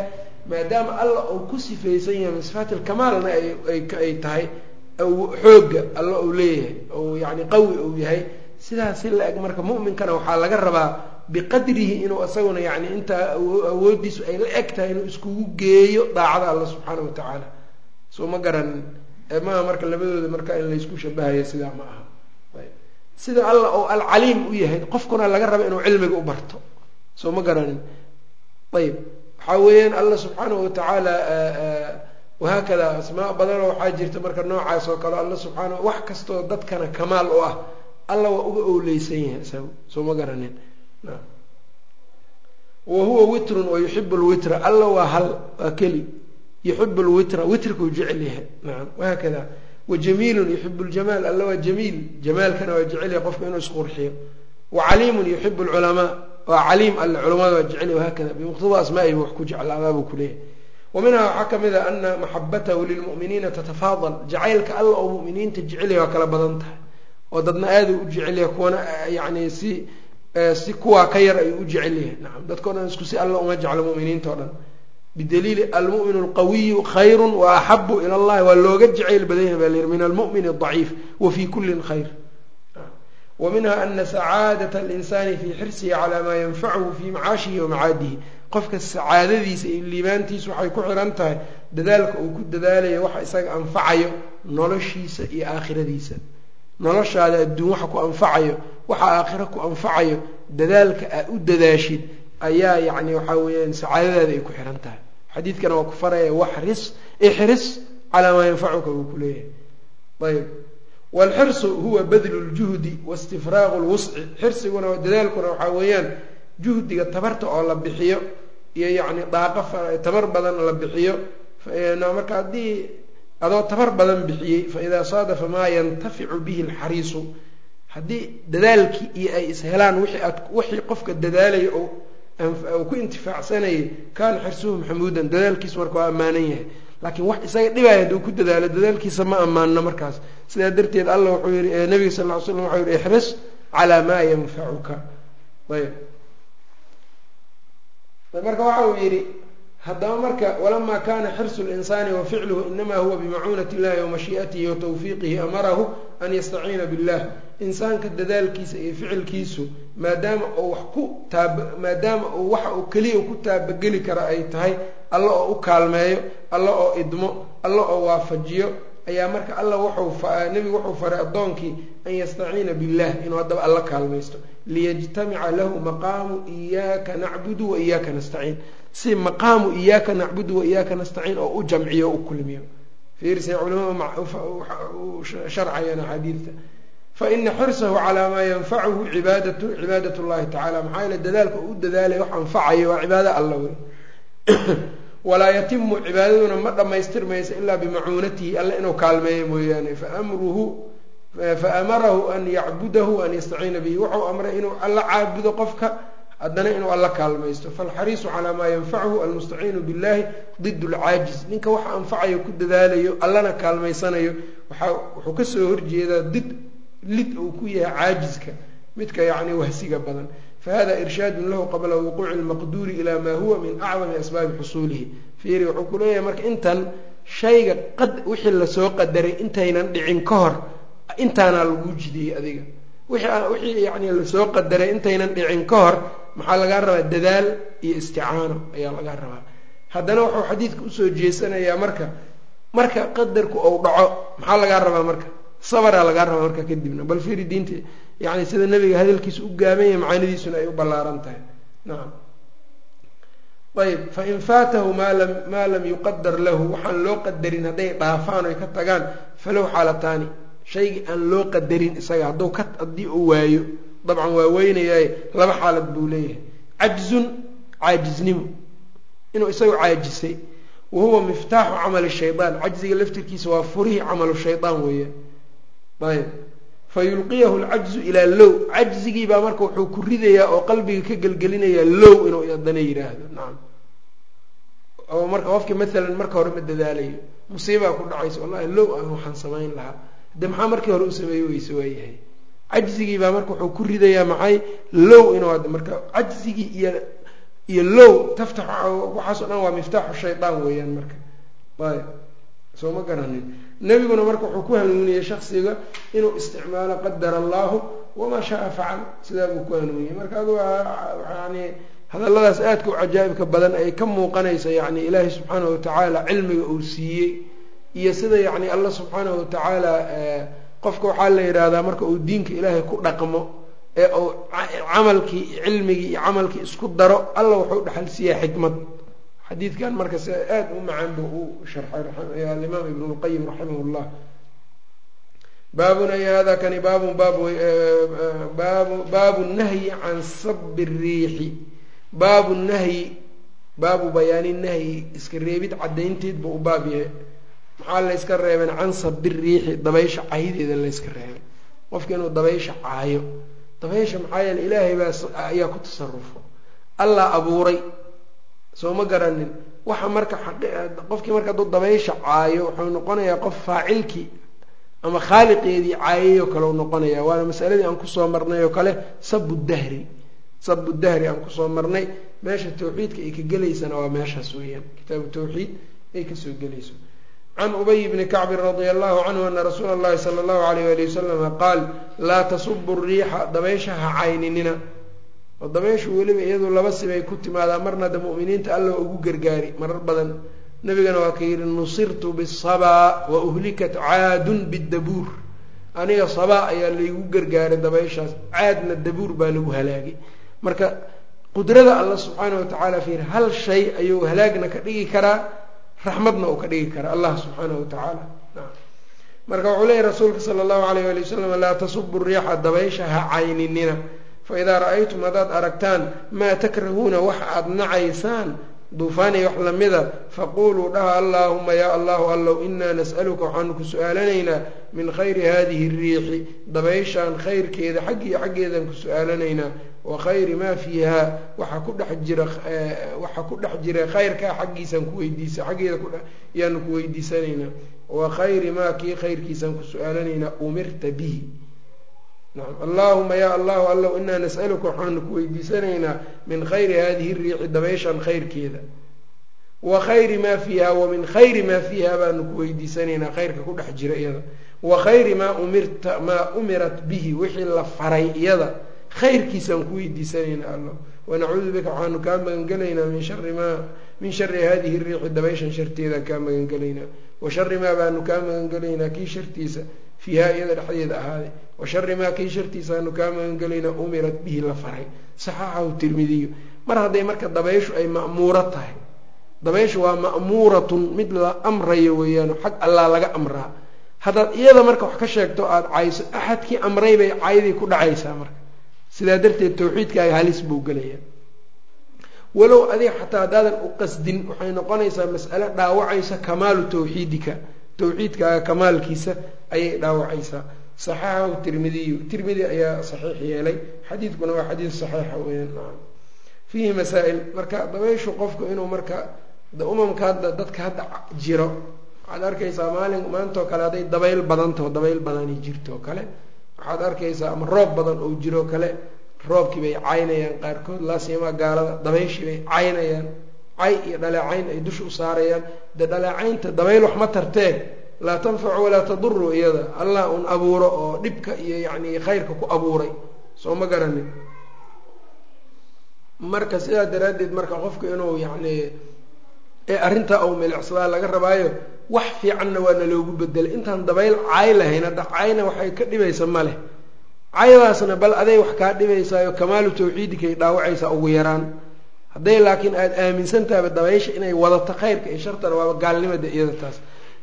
maadaama alla uu ku sifaysan yahay min sifaati lkamaalna ay tahay xoogga alla uu leeyahay ou yani qawi uu yahay sidaas si la eg marka mu'minkana waxaa laga rabaa biqadrihi inuu isaguna yani intaa awoodiisu ay la eg tahay inuu iskugu geeyo daacada alla subxaana wa tacaala soo ma garanin maaha marka labadooda marka in laysku shabahayo sidaa ma aha sida alla oo alcaliim u yahay qofkuna laga raba inuu cilmiga u barto soo ma garanin ayb waxaa weeyaan alla subxaanahu watacaala wahaakada asmaa badanoo waxaa jirta marka noocaas oo kale alla subxaana wax kastoo dadkana kamaal u ah alla waa uga owleysan yahay isagu soo ma garanin wa huwa witrun wa yuxibu lwitra alla waa hal waa keli yuxibu lwitra witrkuu jecel yahay nacam wahaakada wa jamiilun yuxibu ljamaal alla waa jamiil jamaalkana waa jecel yahay qofka inuu isqurxiyo wa caliimun yuxibu lculamaa waa caliim alle culamada waa jecel yahy wahaakada bimuqtada asmaa'ihi wax ku jeclaadaa buu kuleeyahay wa minhaa waxaa ka mid a ana maxabatahu lilmu'miniina tatafaadal jacaylka alla oo mu'miniinta jecelyahy waa kala badan tahay oo dadna aaduu u jecel yahay kuwana yani si si kuwaa ka yar ayuu u jecel yahay nacam dadkao dhan isku si alla uma jeclo mu'miniinta o dhan bidaliili almu'min alqawiyu khayru wa axabu ila allahi waa looga jacayl badan yahay baa la yihi min almu'min adaciif wa fi kullin khayr wa minha ana sacaadata alinsani fii xirsihi calaa maa yanfacuhu fii macaashihi wa macaadihi qofka sacaadadiisa iyo liibaantiisa waxay ku xiran tahay dadaalka uu ku dadaalayo waxa isaga anfacayo noloshiisa iyo aakhiradiisa noloshaada adduun waxa ku anfacayo waxa aakhiro ku anfacayo dadaalka aa u dadaashid ayaa yacni waxaa weeyaan sacaadadaada ay ku xihan tahay xadiidkana waa ku faraya waxris ixris calaa maa yanfacuka buu ku leeyahay ayb waalxirsu huwa badlu ljuhdi waistifraaqu lwusci xirsiguna dadaalkuna waxaa weeyaan juhdiga tabarta oo la bixiyo iyo yacni daaqo tabar badan la bixiyo marka haddii adoo tabar badan bixiyey faidaa saadafa maa yantaficu bihi alxariisu haddii dadaalkii iyo ay ishelaan wixii aad wixii qofka dadaalaya oo uu ku intifaacsanayay kaana xirsuhu maxamuudan dadaalkiisu marka waa ammaanan yahay laakiin wax isaga dhibaya hadduu ku dadaalo dadaalkiisa ma ammaanno markaas sidaa darteed alla wuxuu yihi nabiga sal ll ly slam waxau yihi ixris calaa maa yanfacuka ayb marka waxa uu yidhi haddaba marka walamaa kana xirsu linsaani wa ficluhu inama huwa bimacuunati illahi wa mashii'atihi wa tawfiiqihi amarahu an yastaciina billah insaanka dadaalkiisa iyo ficilkiisu maadaama uu wax ku taab maadaama uu waxa uu keliya ku taabageli kara ay tahay alla oo u kaalmeeyo alla oo idmo alla oo waafajiyo ayaa marka alla wuxuu nebigu wuxuu faray addoonkii an yastaciina billah inuu haddaba alla kaalmaysto liyajtamica lahu maqaamu iyaaka nacbudu wa iyaaka nastaciin si maqaamu iyaaka nacbudu wa iyaaka nastaciin oo u jamciyo o u kulmiyo fiirsay culamadu sharcayaan axaadiidta faina xirsahu calaa maa yanfacuhu cibaadatu cibaadat llahi tacala maxaa yeele dadaalka uu u dadaalaya wax anfacayo waa cibaado alla wey walaa yatimu cibaadaduna ma dhammaystirmaysa ilaa bimacuunatihi alle inuu kaalmeeyo mooyaane faamruhu faamarahu an yacbudahu an yastaciina bihi wuxuu amray inuu alla caabudo qofka haddana inuu alla kaalmaysto falxariisu calaa maa yanfachu almustaciinu billahi did lcaajiz ninka waxa anfacayo ku dadaalayo allana kaalmaysanayo wuxuu kasoo horjeedaa did lid uu ku yahay caajiska midka yacni wahsiga badan fahada irshaadun lahu qabla wuquuci lmaqduuri ila maa huwa min acdami asbaabi xusuulihi fiiri wuxuu ku leeyahay marka intan shayga qad wixii lasoo qadaray intaynan dhicin ka hor intaanaa lagu jidiyey adiga wixii yani lasoo qadaray intaynan dhicin ka hor maxaa lagaa rabaa dadaal iyo isticaano ayaa lagaa rabaa haddana wuxuu xadiidka usoo jeesanayaa marka marka qadarku ou dhaco maxaa lagaa rabaa marka sabaraa lagaa rabaa marka kadibna bal fiiri diinta yani sida nabiga hadalkiisa u gaabanya macaanidiisuna ay u ballaaran tahay nacam ayb fain faatahu maa lam maa lam yuqadar lahu waxaan loo qadarin hadday dhaafaan oy ka tagaan falow xaalataani shaygii aan loo qadarin isaga hadduu ka haddii uu waayo dabcan waa weynayaaye laba xaalad buu leeyahay cajzun caajiznimo inuu isagu caajisay wa huwa miftaaxu camali shaydaan cajziga laftirkiisa waa furihii camalu shaydaan weeyaan ayb fa yulqiyahu lcajzu ilaa low cajzigiibaa marka wuxuu ku ridayaa oo qalbiga ka gelgelinayaa low inuu haddana yidhaahdo nacam oo marka qofkii maalan marka hore ma dadaalayo musiibaa ku dhacaysa wallahi low aan waxaan samayn lahaa de maxaa markii hore u sameeye weyse waayahay cajzigii baa marka wuxuu ku ridayaa maxay low inuu marka cajzigii iyo iyo low taftax waxaasoo dhan waa miftaaxu shaydaan weeyaan marka ayb soo ma garanin nebiguna marka wuxuu ku hanuuniyey shaksiga inuu isticmaalo qadara allahu wamaa shaa facal sidaa buu ku hanuuniyey marka adu yani hadalladaas aadka u cajaa'ibka badan ay ka muuqanaysa yani ilaahay subxaanahu watacaala cilmiga uu siiyey iyo sida yani allah subxaanahu watacaala qofka waxaa la yidhaahdaa marka uu diinka ilaahay ku dhaqmo ee uu camalkii cilmigii iyo camalkii isku daro alla wuxuu dhexal siiyaa xikmad xadiidkan marka si aada u macaan buu u sharxay alimaam ibn lqayim raximah llah baabun ay hada kani baabun baab baabu baabu nahyi can sabi riixi baabu nahyi baabu bayaani nahyi iska reebid caddaynteed buu u baab yahay maxaa layska reebeen can sabi riixi dabaysha caydeeda layska reebay qofka inuu dabaysha caayo dabaysha maxaa yeele ilaahay baa ayaa ku tasarufo allah abuuray soo ma garanin waxa marka qofkii marka hadduu dabaysha caayo wuxuu noqonayaa qof faacilkii ama khaaliqeedii caayayoo kale u noqonaya waana masaladii aan kusoo marnay oo kale sabu dahri sabu dahri aan kusoo marnay meesha tawxiidka ay ka gelaysana waa meeshaas weeyaan kitaabu tawxiid ay kasoo gelayso can ubay bni kacbin radia allahu canhu ana rasuula allahi sala allahu alayh ali wasalama qaal laa tasubu riixa dabaysha ha cayninina oo dabayshu weliba iyadu laba sibay ku timaadaa marna de mu'miniinta alla ugu gargaari marar badan nabigana waa ka yidhi nusirtu bisabaa wa uhlikat caadun bidabuur aniga sabaa ayaa laygu gargaaray dabayshaas caadna dabuur baa lagu halaagay marka qudrada alla subxaana wa tacaala fiir hal shay ayuu halaagna ka dhigi karaa raxmadna uu ka dhigi karaa allah subxaana wa tacaala marka wuxuu leeyahy rasuulka sala allahu alayh ali wasalam laa tasubu riixa dabaysha ha cayninina faidaa ra-aytum haddaad aragtaan maa takrahuuna wax aada nacaysaan duufaanay wax lamida faquluu dhaha allaahuma yaa allahu allow inaa nas'aluka waxaanu ku su-aalanaynaa min khayri hadihi riixi dabayshaan khayrkeeda xaggii xaggeedaan ku su-aalanaynaa wa khayri maa fiiha waxa ku dhex jira waxa ku dhex jira khayrkaa xaggiisaan kuweydiisa xaggeeda yaanu ku weydiisanaynaa wa khayri maa kii khayrkiisaan ku su-aalanaynaa umirta bihi nacam allaahuma yaa allahu allow inaa nas'aluka waxaanu ku weydiisanaynaa min khayri hadihi riixi dabayshan khayrkeeda wa khayri maa fiiha wa min khayri maa fiiha baanu ku weydiisanaynaa khayrka ku dhex jira iyada wa khayri maa umirta maa umirat bihi wixii la faray iyada khayrkiisaan ku weydiisanaynaa allah wanacuudu bika waxaanu kaa magangelaynaa min shari maa min shari hadihi riixi dabayshan sharteedaan kaa magangelaynaa wa shari maa baanu kaa magangelaynaa kii shartiisa fiiha iyada dhexdeeda ahaaday wa shari maa kii shartiisaanu kaa magangelaynaa umirat bihi la faray saxaxahu tirmidiyu mar hadday marka dabayshu ay ma'muuro tahay dabayshu waa ma'muuratun mid la amrayo weeyaano xag allaa laga amraa haddaad iyada marka wax ka sheegto aada cayso axadkii amray bay caydii ku dhacaysaa marka sidaa darteed tawxiidkaaga halis buu gelayaa walow adiga xataa haddaadan u qasdin waxay noqonaysaa mas'ale dhaawacaysa kamaalu tawxiidika tawxiidkaaga kamaalkiisa ayay dhaawacaysaa saxaxahu tirmidiyu tirmidi ayaa saxiix yeelay xadiidkuna waa xadiid saxiixa weyaan fiihi masaa-il marka dabayshu qofku inuu marka umamka hadda dadka hadda jiro waxaad arkaysaa maalin maantao kale hadday dabayl badantaho dabayl badani jirto kale waxaad arkaysaa ama roob badan oo jiro kale roobkii bay caynayaan qaarkood laasiimaa gaalada dabayshii bay caynayaan cay iyo dhaleecayn ay dusha u saarayaan dee dhaleecaynta dabayl wax ma tartee laa tanfacu walaa taduru iyada allah un abuuro oo dhibka iyo yacni khayrka ku abuuray soo ma garanin marka sidaa daraaddeed marka qofku inuu yacni ee arrintaa uu milicsadaa laga rabaayo wax fiicanna waana loogu bedelay intaan dabayl caay lahayn hadda cayna waxay ka dhibaysa ma leh caydaasna bal aday wax kaa dhibaysaayo kamaalu tawxiidikay dhaawacaysaa ugu yaraan hadday laakiin aada aaminsantaaba dabaysha inay wadato khayrka iyo shartana waaba gaalnimada iyada taas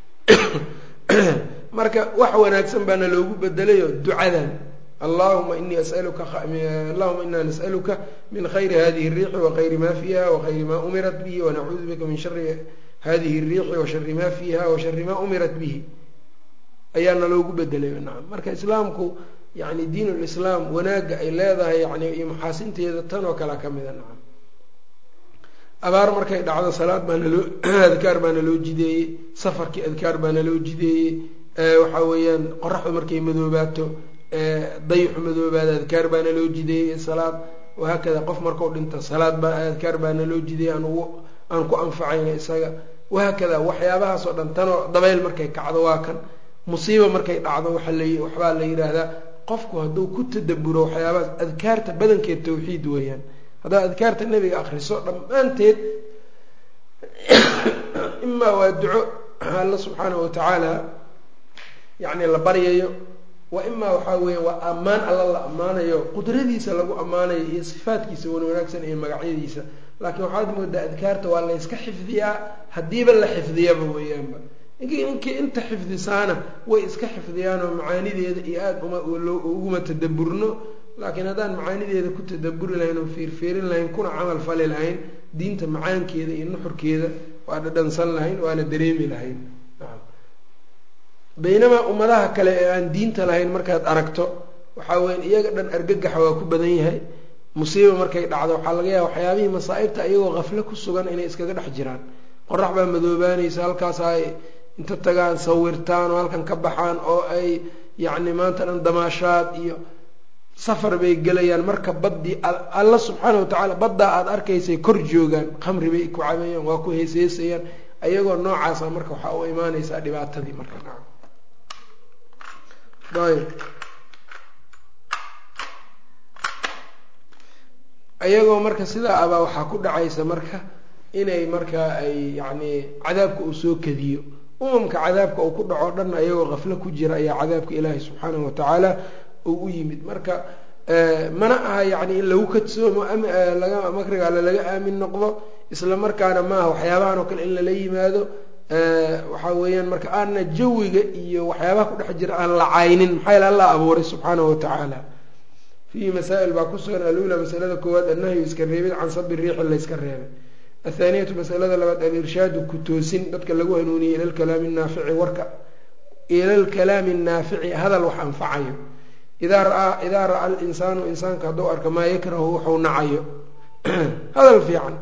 marka wax wanaagsan baana loogu bedelayo ducadan allahuma inii asaluka allahuma inaa nas'aluka min khayri hadihi الriixi wakayri ma fiiha wakayri ma umirat bihi wanacuudu bika min shari hadihi الriixi washari ma fiiha washari ma umirat bihi ayaana loogu bedelay nacam marka islaamku yani diin lislaam wanaagga ay leedahay yani iyo maxaasinteeda tan oo kale ka mida nacam abaar markay dhacdo salaad baana loo adkaar baana loo jideeyey safarkii adkaar baana loo jideeyey waxa weeyaan qoraxdu markay madoobaato dayixu madoobaada adkaar baana loo jideeyey salaad wahaakada qof markau dhinto salaad baa adkaar baana loo jidiyay aan ugu aan ku anfacayna isaga wahaakada waxyaabahaas oo dhan tanoo dabayl markay kacdo waa kan musiiba markay dhacdo waaa la waxbaa la yidhaahdaa qofku hadduu ku tadaburo waxyaabahaas adkaarta badankeed tawxiid weeyaan haddaad adkaarta nebiga akriso dhammaanteed imaa waa duco alla subxaanahu watacaala yacni la baryayo wa imaa waxaa weeya waa ammaan alla la ammaanayo qudradiisa lagu ammaanayo iyo sifaadkiisa wan wanaagsan iyo magacyadiisa laakiin waxaad moodaa adkaarta waa la yska xifdiyaa haddiiba la xifdiyaba weeyaanba ninkii inta xifdisaana way iska xifdiyaan oo macaanideeda iyo aada uma uguma tadaburno laakiin haddaan macaanideeda ku tadaburi lahayn oo fiirfiirin lahayn kuna camal fali lahayn diinta macaankeeda iyo nuxurkeeda waa dhadhansan lahayn waana dareemi lahayn baynamaa ummadaha kale ee aan diinta lahayn markaad aragto waxaa weya iyaga dhan argagaxa waa ku badan yahay musiiba markay dhacdo waxaa laga yaaba waxyaabihii masaa'ibta iyagoo qafle ku sugan inay iskaga dhex jiraan qorax baa madoobaanaysa halkaas ay inta tagaan sawirtaan oo halkan ka baxaan oo ay yacni maanta dhan damaashaad iyo safar bay gelayaan marka baddii alla subxaana watacaala baddaa aada arkaysay kor joogaan khamri bay ku cabeeyaan waa ku heeseysayaan ayagoo noocaasa marka waxaa u imaanaysaa dhibaatadii marka ayb ayagoo marka sidaa abaa waxaa ku dhacaysa marka inay markaa ay yacni cadaabka uu soo kadiyo umamka cadaabka uu ku dhaco dhan ayagoo qaflo ku jira ayaa cadaabka ilaahi subxaanahu watacaala uu u yimid marka mana aha yacni in lagu kadsoomo laga makriga alle laga aamin noqdo isla markaana maaha waxyaabahan oo kale in lala yimaado waxaa weeyaan marka aanna jawiga iyo waxyaabaha ku dhex jira aan la caynin maxaa yaele allah abuuray subxaanahu watacaala fiihi masaa'il baa ku sugan alula masalada koowaad annahyu iska reebid can sabi riixi layska reebay athaaniyatu masalada labaad alirshaadu ku toosin dadka lagu hanuuniyey ila lkalaami naafici warka ila lkalaami naafici hadal wax anfacayo idaa raaa idaa ra-a alinsaanu insaanka hadduu arka maa yakrahu wuxuu nacayo hadal fiican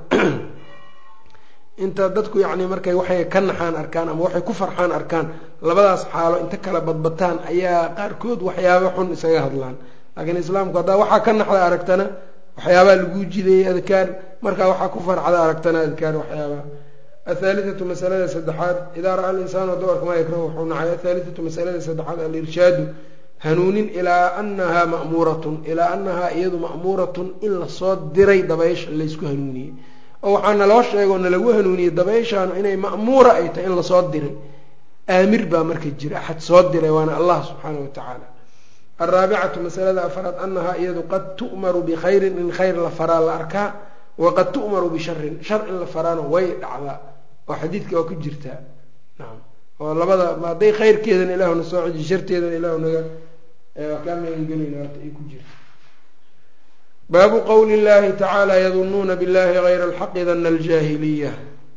inta dadku yacni markay waxay ka naxaan arkaan ama waxay ku farxaan arkaan labadaas xaalo inta kala badbataan ayaa qaarkood waxyaaba xun isaga hadlaan laakiin islaamku haddaa waxaa ka naxda aragtana waxyaabaa laguu jideeyey adkaar markaa waxaa ku farxda aragtana adkaar waxyaabaa athaalithatu masalada saddexaad idaa ra-a alinsaanu hadduu arka maa yakrahu wuxuu nacay athaalithatu masalada saddexaad alirshaadu hanuunin ilaa anahaa ma'muuratun ilaa anahaa iyadu ma'muuratun in lasoo diray dabaysha laysku hanuuniyey oo waxaa naloo sheega oo nalagu hanuuniyey dabayshaanu inay ma'muura ay tahay in lasoo diray aamir baa marka jira axad soo diray waana allah subxaana wa tacaala alraabicatu masalada afraad anahaa iyadu qad tu'maru bikhayrin in khayr la faraa la arkaa waqad tu'maru bisharin shar in la faraana way dhacdaa oo xadiidka waa ku jirtaa nacam oo labada hadday khayrkeedana ilaahuna soo ceji sharteedana ilaahu naga waa kaa magangelayna waata ay ku jirta baabu qowli llahi tacaala yadunuuna billahi gayra alxaqi dana aljaahiliya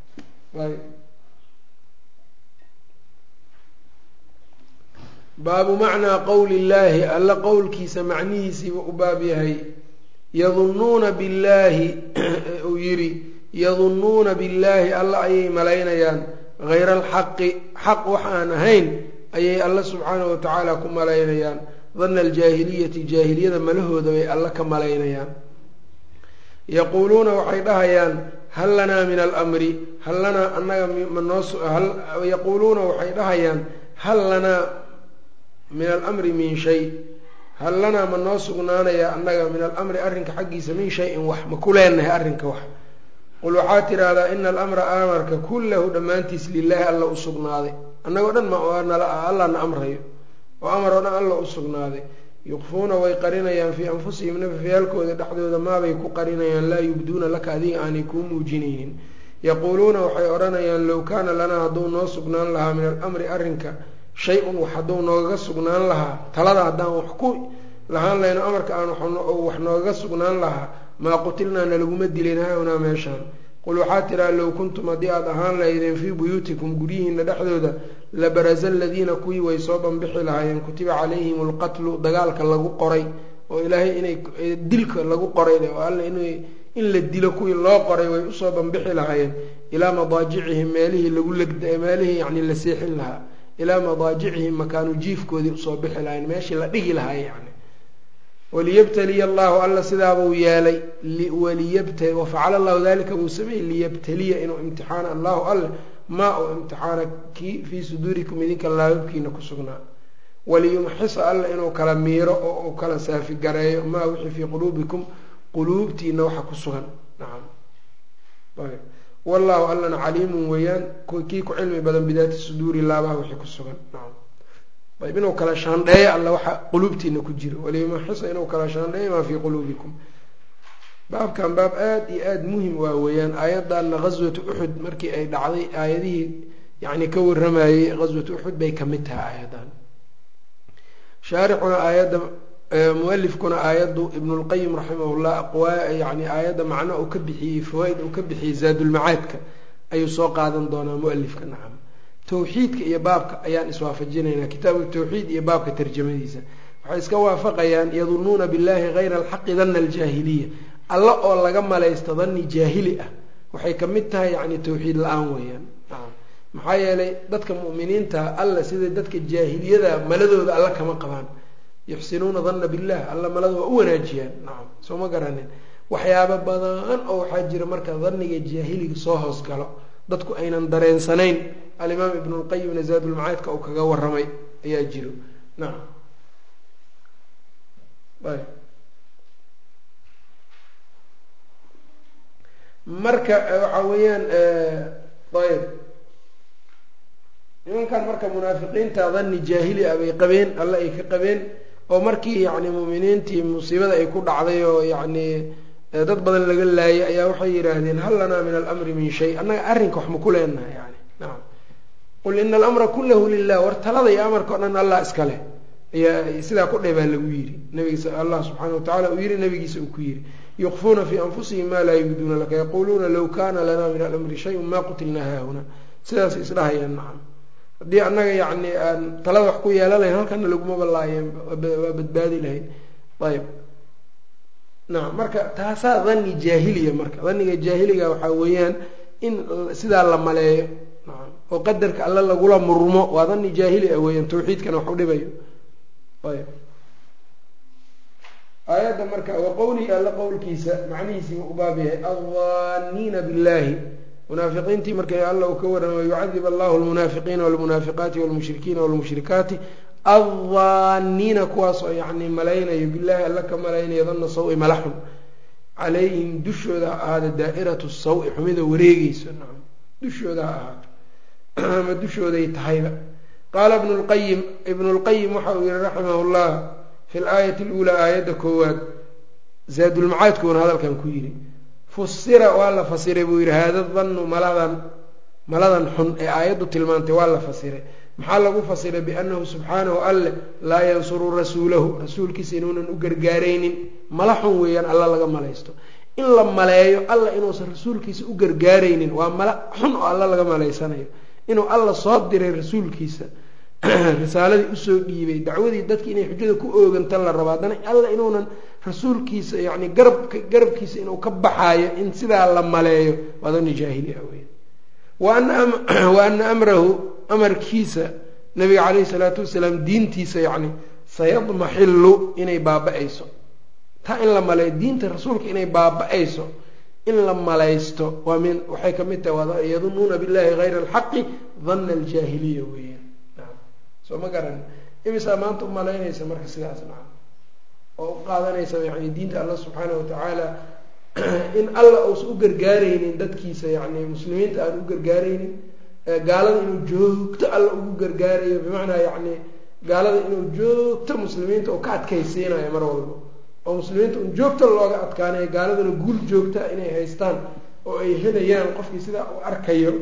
baabu macnaa qowli llaahi alla qowlkiisa macnihiisiiba u baab yahay yadunuuna billaahi uu yidhi yadunuuna billaahi alla ayay malaynayaan hayra alxaqi xaq wax aan ahayn ayay alla subxaanahu watacaala ku malaynayaan dana aljaahiliyati jaahiliyada malahooda bay alla ka malaynayaan yaquuluuna waxay dhahayaan hal lanaa min almri hal lanaa anaga manoo yaquuluuna waxay dhahayaan hal lanaa min alamri min shay hal lanaa ma noo sugnaanaya annaga min alamri arrinka xaggiisa min shayin wax ma ku leenahay arrinka wax qul waxaa tidhaahdaa ina alamra amarka kullahu dhammaantiis lilaahi alla u sugnaaday annagoo dhan alla na amrayo oo amar oo dhan alla u sugnaaday yuqfuuna way qarinayaan fii anfusihim nafafyaalkooda dhexdooda maabay ku qarinayaan laa yubduuna laka adiga aanay kuu muujinaynin yaquuluuna waxay odhanayaan low kaana lanaa hadduu noo sugnaan lahaa min alamri arrinka shay-un wax hadduu noogaga sugnaan lahaa talada haddaan wax ku lahaan layno amarka aan wax noogaga sugnaan lahaa maa qutilnaa nalaguma dilin haahunaa meeshaan qul waxaa tiraa low kuntum haddii aada ahaan lahaydeen fii buyuutikum guryihiina dhexdooda labaraza aladiina kuwii way soo banbixi lahaayeen kutiba calayhim alqatlu dagaalka lagu qoray oo ilaahay inay dilka lagu qoray oo alla in la dilo kuwii loo qoray way usoo banbixi lahaayeen ilaa madaajicihim meelihii lagu legda meelihii yacni la seexin lahaa ilaa madaajicihim makaanu jiifkoodii usoo bixi lahayen meeshii la dhigi lahaay yani waliyabtaliya allahu alla sidaabuu yeelay wafacala allahu dalika buu sameeyey liyabtaliya inuu imtixaana allahu alle maa uu imtixaana kii fii suduurikum idinka laababkiina ku sugnaa waliyumxisa alla inuu kala miiro oo uu kala saafigareeyo maa wixii fii quluubikum quluubtiina waxa ku sugan nacam wallahu allana caliimun weeyaan kii ku cilmi badan bidaati suduuri laabaha wixii ku sugan nacam ayb inuu kala shaandheeyo alla waxa quluubtiina ku jiro waliyumxisa inuu kala shaandheeyo maa fii quluubikum baabkan baab aada iyo aada muhim waa weeyaan aayaddanna ghaswatu uxud markii ay dhacday aayadihii yacni ka waramayey ghaswatu uxud bay kamid tahay aayaddan shaarixuna aayadda mualifkuna aayaddu ibnulqayim raximahullah aqwaa yani aayadda macno uu ka bixiyey fawaaid uu ka bixiyey zaadulmacaadka ayuu soo qaadan doonaa mualifka nacam tawxiidka iyo baabka ayaan iswaafajinaynaa kitaabu tawxiid iyo baabka tarjamadiisa waxay iska waafaqayaan yadunuuna billahi hayra alxaqi dana aljaahiliya alla oo laga malaysto dani jaahili ah waxay ka mid tahay yacni tawxiid la-aan weeyaan nacam maxaa yeelay dadka mu'miniinta alla sida dadka jaahiliyada maladooda alla kama qabaan yuxsinuuna danna billah alla malada waa u wanaajiyaan nacam soo ma garanin waxyaabo badan oo waxaa jira marka daniga jaahiliga soo hoosgalo dadku aynan dareensanayn alimaam ibnu lqayimna zaadulmacaadka uu kaga waramay ayaa jiro nacam marka waxa weeyaan ayb nimankan marka munaafiqiinta dani jaahili ah bay qabeen alle ay ka qabeen oo markii yacni muuminiintii musiibada ay ku dhacday oo yacni dad badan laga laayay ayaa waxay yidhaahdeen hal lanaa min alamri min shay annaga arrinka wax ma ku leenahay yani nacam qul ina alamra kullahu lilah war talada iyo amarka o dhan allah iska leh ayaa sidaa ku dheh baa lagu yidhi nabigiisa allah subxaana watacala uu yihi nabigiisa uu ku yidhi yukfuuna fii anfusihim maa laa yubduuna laka yaquuluuna low kana lana min alamri shayun ma qutilnaa haahuna sidaas isdhahayaan nacam haddii annaga yacni aan talada wax ku yeelan lahayn halkana laguma ballaayeen waa badbaadi lahayn ayb nacam marka taasaa dani jaahiliya marka daniga jaahiliga waxaa weeyaan in sidaa la maleeyo nacam oo qadarka alle lagula murmo waa dani jaahili ah weeyaan tawxiidkana wax u dhibayo ayb aayadda marka wa qowlihi alla qowlkiisa macnihiisiiba u baab yahay addaaniina billahi munaafiqiintii marka alla uu ka waramayo yucadib allahu lmunaafiqiina walmunaafiqaati walmushrikiina walmushrikaati addaaniina kuwaas oo yacni malaynayo billahi alla ka malaynayo danna sawi malaxun calayhim dushooda ha ahaada daa'iratu sawi xumida wareegeyso nacam dushooda ha ahaato ama dushooday tahayba qaala ibnu lqayim ibnu lqayim waxa uu yihi raximah llah fi laayati luulaa aayadda koowaad zaadulmacaadkuuna hadalkan ku yidhi fusira waa la fasiray buu yidhi haada dannu maladan maladan xun ee aayaddu tilmaantay waa la fasiray maxaa lagu fasiray biannahu subxaanahu alle laa yansuru rasuulahu rasuulkiisa inuunan u gargaaraynin mala xun weeyaan alla laga malaysto in la maleeyo alla inuusan rasuulkiisa u gargaaraynin waa mala xun oo alla laga malaysanayo inuu alla soo diray rasuulkiisa risaaladii usoo dhiibay dacwadii dadki inay xujada ku ooganta la rabo haddana alla inuunan rasuulkiisa yani garabka garabkiisa inuu ka baxaayo in sidaa la maleeyo waa dani jaahili ah weya wa ana amrahu amarkiisa nabiga caleyhi salaatu wasalaam diintiisa yacni sayadmaxilu inay baaba-ayso taa in la maleeyo diinta rasuulka inay baaba-ayso in la malaysto waa min waxay kamid tahay yadunuuna billahi hayra alxaqi dana aljaahiliya weeyaan soo ma garan imisaa maanta u malaynaysa marka sidaas naca oo u qaadanaysa yani diinta allah subxaana watacaala in alla uusan u gargaaraynin dadkiisa yani muslimiinta aan u gargaaraynin gaalada inuu joogto alla ugu gargaarayo bimacnaa yani gaalada inuu joogto muslimiinta oo ka adkaysiinayo mar walba oo muslimiinta un joogto looga adkaanayo gaaladana guul joogta inay haystaan oo ay helayaan qofkii sidaa u arkayo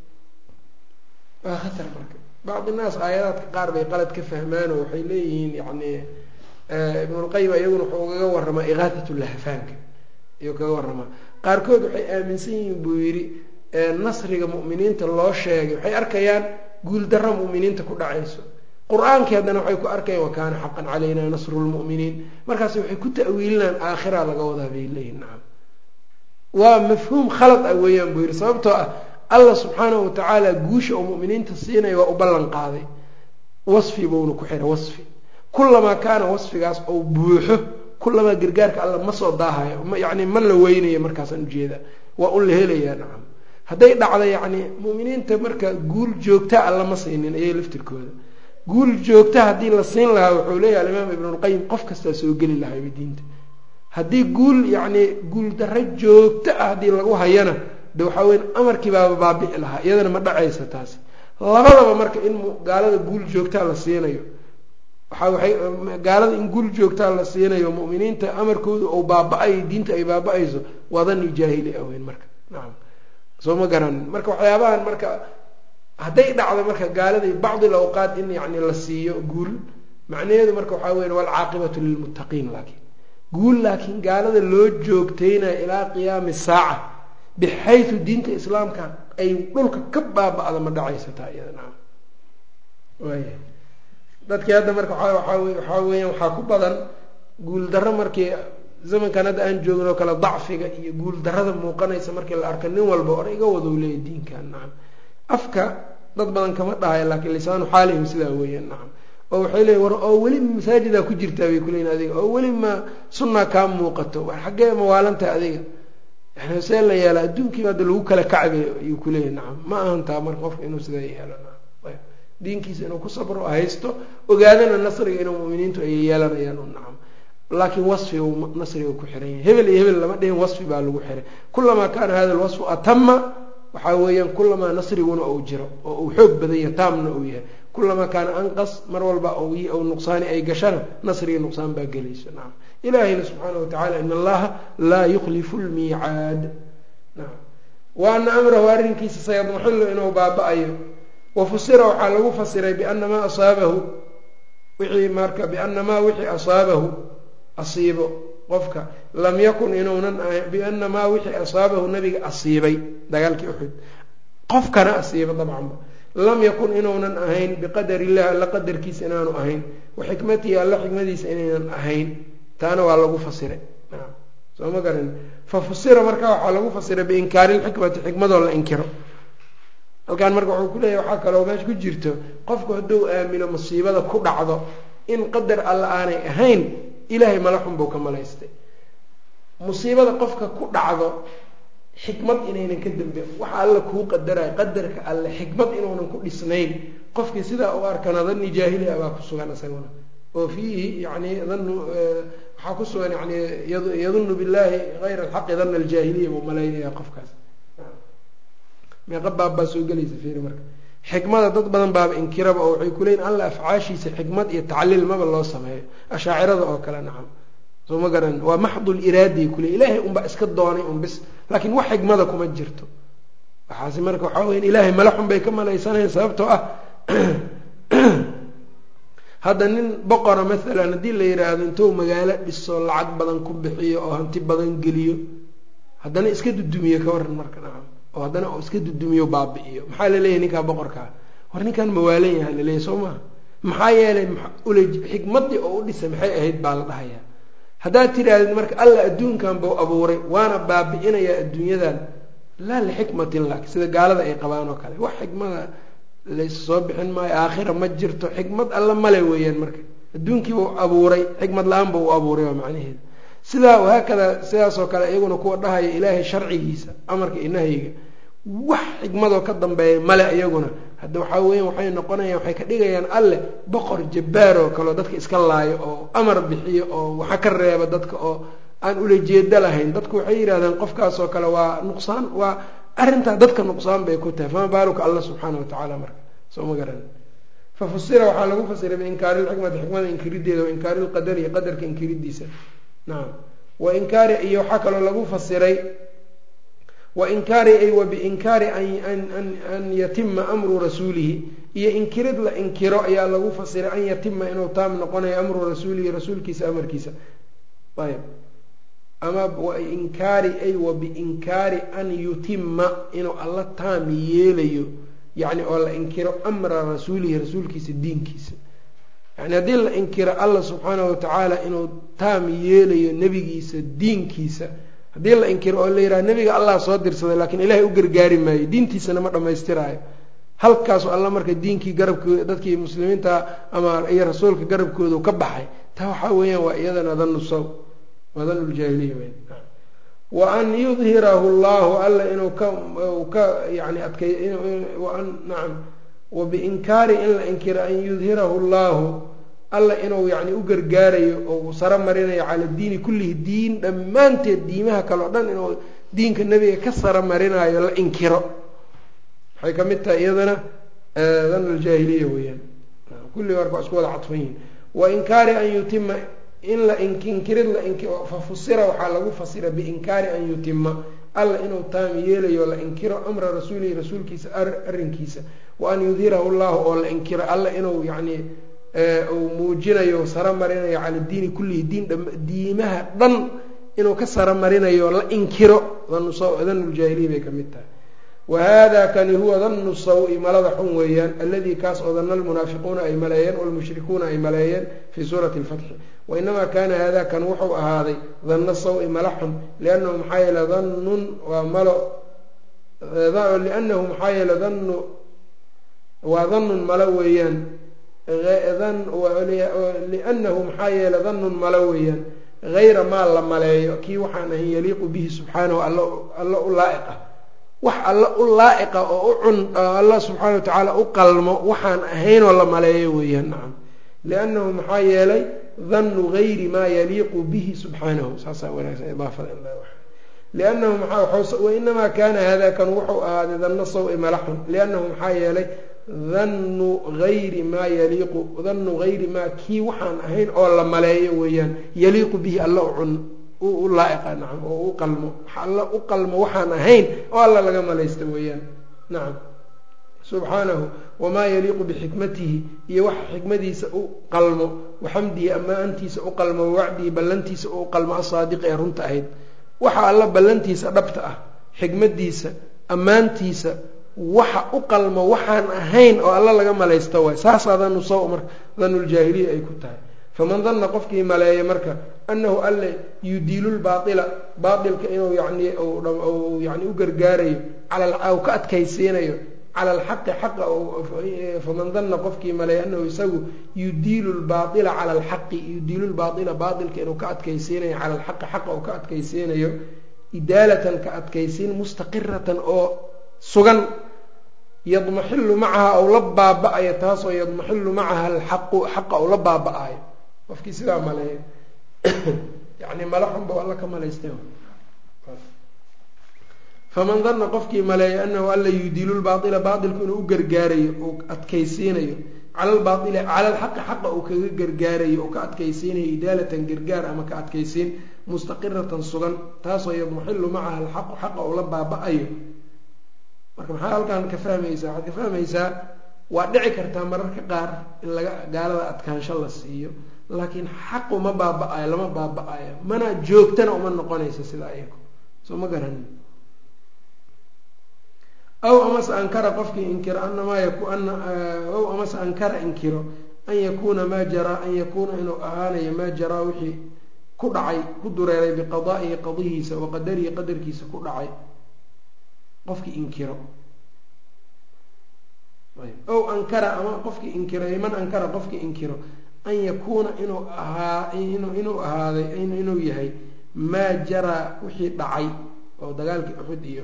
waa khatar marka bacdi naas aayadaadka qaar bay qalad ka fahmaan oo waxay leeyihiin yani ibnulqayim iyaguna wuxuu kaga waramaa ikaatatulahfaanka ayuu kaga waramaa qaarkood waxay aaminsan yihiin buu yidhi nasriga mu'miniinta loo sheegay waxay arkayaan guuldaro mu'miniinta ku dhacayso qur-aankii haddana waxay ku arkayaan wakaana xaqan calayna nasru lmu'miniin markaas waxay ku ta'wiilinaan aakhira laga wadaa bay leeyihin nacam waa mafhuum khalad ah weeyaan buu yidhi sababtoo ah allah subxaanahu watacaala guusha oo mu'miniinta siinaya waa u ballan qaaday wasfi buuna ku xiray wasfi kulamaa kaana wasfigaas ou buuxo kullamaa gargaarka alla ma soo daahayo yani ma la weynayo markaasaan ujeeda waa un la helayaa nacam hadday dhacdo yacni mu'miniinta marka guul joogta alla ma siinin ayay laftirkooda guul joogta haddii la siin lahaa wuxuu leeyahay alimaam ibnulqayim qof kastaa soo geli lahayba diinta haddii guul yacni guul darro joogto ah haddii lagu hayana de waxaa weya amarkii baaba baabici lahaa iyadana ma dhacaysa taasi labadaba marka in gaalada guul joogtaa la siinayo waxa waxay gaalada in guul joogtaa la siinayo mu'miniinta amarkooda ou baaba-ayo diinta ay baaba-ayso waa dani jaahili aweyn marka nacam soo ma garanin marka waxyaabahan marka hadday dhacdo marka gaaladii bacdi lawqaat in yani la siiyo guul macnaheedu marka waxaa weya walcaaqibatu lilmuttaqiin laakiin guul laakiin gaalada loo joogtaynayo ilaa qiyaami saaca bixaytu diinta islaamka ay dhulka ka baaba-da ma dhacaysataa iyada nacam waaya dadkii hadda marka waaa waxaa weeyaan waxaa ku badan guul darro markii zamankan hadda aan joogin oo kale dacfiga iyo guul darrada muuqanaysa markii la arko nin walba or iga wado leeya diinkan nacam afka dad badan kama dhahayo laakiin lisaanu xaalihim sidaa weeyaan nacam oo waxay leeyiin war oo weli masaajidaa ku jirtaa bay kuleeyiin adiga oo weli ma sunnaa kaa muuqato war xaggee mawaalantaha adiga yani see la yeela adduunkiiba hadda lagu kala kacbay ayuu kuleeyahy nacam ma ahantaa marka qofka inuu sidaa yeelo nacam diinkiisa inuu ku sabro haysto ogaadana nasriga inuu muminiintu ay yeelanayaan u nacam laakiin wasfiga nasriga ku xiran yahay hebel iyo hebel lama dhihin wasfi baa lagu xiray kulamaa kaana hada lwasfu atama waxaa weeyaan kulamaa nasriguna uu jiro oo uu xoog badan yahay taamna uu yahay kulamaa kaana anqas mar walba ou nuqsaani ay gashana nasriga nuqsaan baa gelayso nacam ilaahayna subxaana watacala in allaha laa yukhlifu lmiicaad nacam wa ana amrahu arrinkiisa sayadmaxillu inuu baaba-ayo wafusira waxaa lagu fasiray biana maa asaabahu wixii marka biana maa wixii asaabahu asiibo qofka lam yakun inuunan biana maa wixii asaabahu nabiga asiibay dagaalkii uxud qofkana asiibo dabcanba lam yakun inuunan ahayn biqadar illah alla qadarkiisa inaanu ahayn wa xikmatihi alla xikmadiisa inaynan ahayn taana waa lagu fasiray soo ma garan fa fusira marka waxaa lagu fasiray biinkaari lxikmati xikmadoo la inkiro halkaan marka wuxuu kuleeyahy waxaa kaloo meesha ku jirto qofku hadduu aamino musiibada ku dhacdo in qadar alla aanay ahayn ilaahay malaxun buu ka malaystay musiibada qofka ku dhacdo xikmad inaynan ka dambe waxa alla kuu qadarayo qadarka alle xikmad inuunan ku dhisnayn qofkii sidaa u arkana dani jaahiliya baa ku sugan isaguna oo fiihi yani danu waxaa ku sugan yani yadunnu billahi hayra alxaqi dana aljaahiliya buu malaynaya qofkaas meeqa baab baa soo gelaysa fiiri marka xikmada dad badan baaba inkiraba oo waxay kuleeyiin alla afcaashiisa xikmad iyo tacliil maba loo sameeyo ashaacirada oo kale nacam soo ma garan waa maxdul iraadiy kule ilaahay unbaa iska doonay un bis laakiin wax xikmada kuma jirto waxaasi marka waxaa weya ilaahay malaxun bay ka malaysanayan sababtoo ah hadda nin boqora maalan haddii la yidhaahdo intuu magaalo dhiso lacag badan ku bixiyo oo hanti badan geliyo haddana iska dudumiyo ka waran marka nacam oo haddana iska dudumiyo baabi-iyo maxaa laleeyahay ninkaa boqorkaa war ninkan mawaalan yaha laleeyahy soo maha maxaa yeelay ule xikmadii oo u dhisay maxay ahayd baa la dhahayaa haddaad tidhaahdid marka alla adduunkan buu abuuray waana baabi-inayaa adduunyadan laa lixikmatin lak sida gaalada ay qabaan oo kale wax xikmada lays soo bixin maayo aakhira ma jirto xikmad alla male weeyaan marka adduunkiibuu abuuray xikmad la-aan buu u abuuray waa macnaheeda sidaa wahaakada sidaasoo kale iyaguna kuwa dhahaya ilaahay sharcigiisa amarka iyo nahyiga wax xikmadoo ka dambeeya male iyaguna hadda waxaa weya waxay noqonayaan waxay ka dhigayaan alle boqor jabbaar oo kaleo dadka iska laayo oo amar bixiyo oo waxa ka reeba dadka oo aan ula jeedo lahayn dadku waxay yidhahdeen qofkaasoo kale waa nuqsaan waa arrintaa dadka nuqsaan bay ku tahay fama baaluka alla subxaana wa tacaala marka soo ma garan fa fusira waxaa lagu fasiray biinkaari lxikmati xikmada inkirideeda wainkaari lqadari qadarka inkiridiisa nacam wa inkaari iyo waxaa kaloo lagu fasiray wa inkaari ay wa biinkaari an yatima amru rasuulihi iyo inkirid la inkiro ayaa lagu fasiray an yatima inuu taam noqonayo amru rasuulihi rasuulkiisa amarkiisa ayb ama wainkaari ay wa biinkaari an yutima inuu alla taam yeelayo yacni oo la inkiro amra rasuulihi rasuulkiisa diinkiisa yani haddii la inkiro alla subxaanahu watacaala inuu taam yeelayo nebigiisa diinkiisa haddii la inkiro oo la yidhaha nebiga allah soo dirsaday laakiin ilaahay u gargaari maayo diintiisana ma dhammaystiraayo halkaasu alla marka diinkii garabkooda dadkii muslimiinta ama iyo rasuulka garabkoodu ka baxay taa waxaa weeyaan waa iyadana danu saw waa danu ljaahiliya weyn wa an yudhirahu llahu alla inuu ka ka yani adkay an nacam wa biinkaari in la inkiro an yudhirahu llahu alla inuu yani u gargaarayo oo saro marinayo cala diini kullihi diin dhammaanteed diimaha kale o dhan inuu diinka nebiga ka saro marinayo la inkiro waxay ka mid tahay iyadana dan aljaahiliya weeyaan kulli marka waa isku wada cadfan yihin wa inkaari an yutima in la inkirid la fa fusira waxaa lagu fasira biinkaari an yutima alla inuu taam yeelayo la inkiro amra rasuulihi rasuulkiisa arrinkiisa wa an yudhirahu llahu oo la inkiro alla inuu yani uu muujinayo saro marinayo cala diini kullihi diin diimaha dhan inuu ka saro marinayo la inkiro danuljaahiliya bay ka mid tahay wahada kani huwa danu saw-i malada xun weeyaan alladii kaas oo dana almunaafiquuna ay maleeyeen walmushrikuuna ay maleeyeen fii suurati lfatxi wainamaa kaana hada kan wuxuu ahaaday danna saw-i mala xun liannahu maxaa yeele dannun waa malo liannahu maxaa yeele dannu waa dannun malo weeyaan liannahu maxaa yeele dannun malo weeyaan hayra maa la maleeyo kii waxaan ahayn yaliiqu bihi subxaanahu alla u laa-iq ah wax alla u laa-iqa oo u cun alla subxaana wa tacaala u qalmo waxaan ahaynoo la maleeyo weeyaan nacam liannahu maxaa yeelay dannu gayri maa yaliiqu bihi subxaanahu saasaa wanaagsan idaafada in liannahu maxaa wainamaa kaana hada kan wuxuu ahaaday danna saw-i malaxun liannahu maxaa yeelay dannu gayri maa yaliiqu dannu gayri maa kii waxaan ahayn oo la maleeyo weeyaan yaliiqu bihi alla u cun u laa-iqa nacam oo u qalmo alla u qalmo waxaan ahayn oo alla laga malaysta weeyaan nacam subxaanahu wamaa yaliiqu bixikmatihi iyo waxa xikmadiisa u qalmo waxamdihi ammaantiisa u qalmo wawacdihi ballantiisa u qalmo asaadiqi ee runta ahayd waxa alla ballantiisa dhabta ah xikmadiisa ammaantiisa waxa u qalmo waxaan ahayn oo alla laga malaysta waay saasaa danu saw marka danuljaahiliya ay ku tahay faman danna qofkii maleeya marka annahu alle yudiilu lbaaila baailka inuu yani yani u gargaarayo u ka adkaysiinayo cala alxaqi xaqa faman danna qofkii maleeya anahu isagu yudiilu lbaaila cala alxaqi yudiilu lbaaila baailka inuu ka adkaysiinayo cala alxaqi xaqa uu ka adkaysiinayo idaalatan ka adkaysiin mustaqiratan oo sugan yadmaxilu macaha ou la baaba-ayo taasoo yadmaxilu macaha alxaqu xaqa ou la baaba-ayo qofkii sidaa maleeya yani mala xunba alla ka malaystay faman danna qofkii maleeya anahu alla yudiilu lbaaila baailku inuu u gargaarayo uu adkaysiinayo cala lbaaili cala alxaqi xaqa uu kaga gargaarayo uu ka adkaysiinayo idaalatan gargaar ama ka adkaysiin mustaqiratan sugan taasoo yadmaxilu macaha alxaqu xaqa uu la baaba-ayo marka maxaa halkan ka fahmaysaa waxaad ka fahmaysaa waa dhici kartaa mararka qaar in laga gaalada adkaansho la siiyo laakiin xaqu ma baaba-ayo lama baaba-ayo mana joogtana uma noqonaysa sida ayago soo ma garanin aw amase ankara qofkii inkiro anamaa yakuna aw amase ankara inkiro an yakuuna maa jaraa an yakuuna inuu ahaanayo maa jaraa wixii ku dhacay ku dureeray biqadaa'ihi qadihiisa wa qadarihi qadarkiisa ku dhacay qofkii inkiro ow ankara ama qofkii inkiro man ankara qofkii inkiro an yakuuna inuu ahaa inuu ahaaday inuu yahay maa jaraa wixii dhacay oo dagaalkii uxud iyo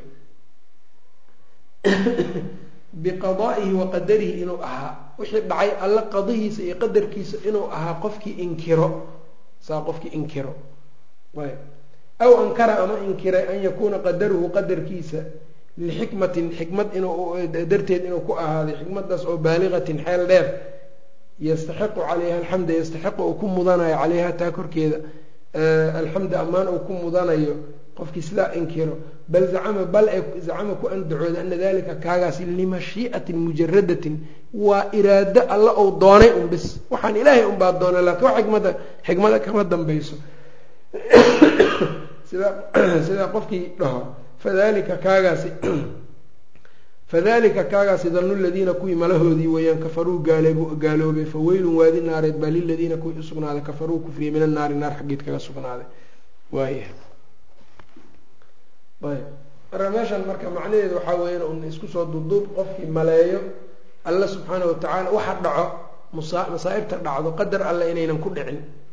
biqadaa'ihi wa qadarihi inuu ahaa wixii dhacay alla qadihiisa iyo qadarkiisa inuu ahaa qofkii inkiro saa qofkii inkiro aw ankara ama inkiray an yakuuna qadaruhu qadarkiisa lixikmatin xikmad inuu darteed inuu ku ahaaday xikmadaas oo baaligatin xeel dheer yastaxiqu calayha alxamda yastaxiqu uu ku mudanayo calayha taa korkeeda alxamda ammaan uu ku mudanayo qofkii sidaa inkiro bal zacama bal ee zacama ku andacooda ana dalika kaagaasi limashii'atin mujaradatin waa iraado alla ou doonay un bis waxaan ilaahay unbaa doonay laakiin wax xikmada xikmada kama dambayso sida sidaa qofkii dhaho fadalika kaagaasi fadalika kaagaasi danu ladiina kuwii malahoodii weeyaan kafaruu gaaleeb gaaloobay fa weylun waadi naareed baa liladiina kuwii usugnaaday kafaruu kufriya min annaari naar xaggeed kaga sugnaaday waaya ayb marka meeshan marka macnaheedu waxaa weeyaan un isku soo duduub qofkii maleeyo alla subxaana watacaala waxa dhaco musa masaa'ibta dhacdo qadar alle inaynan ku dhicin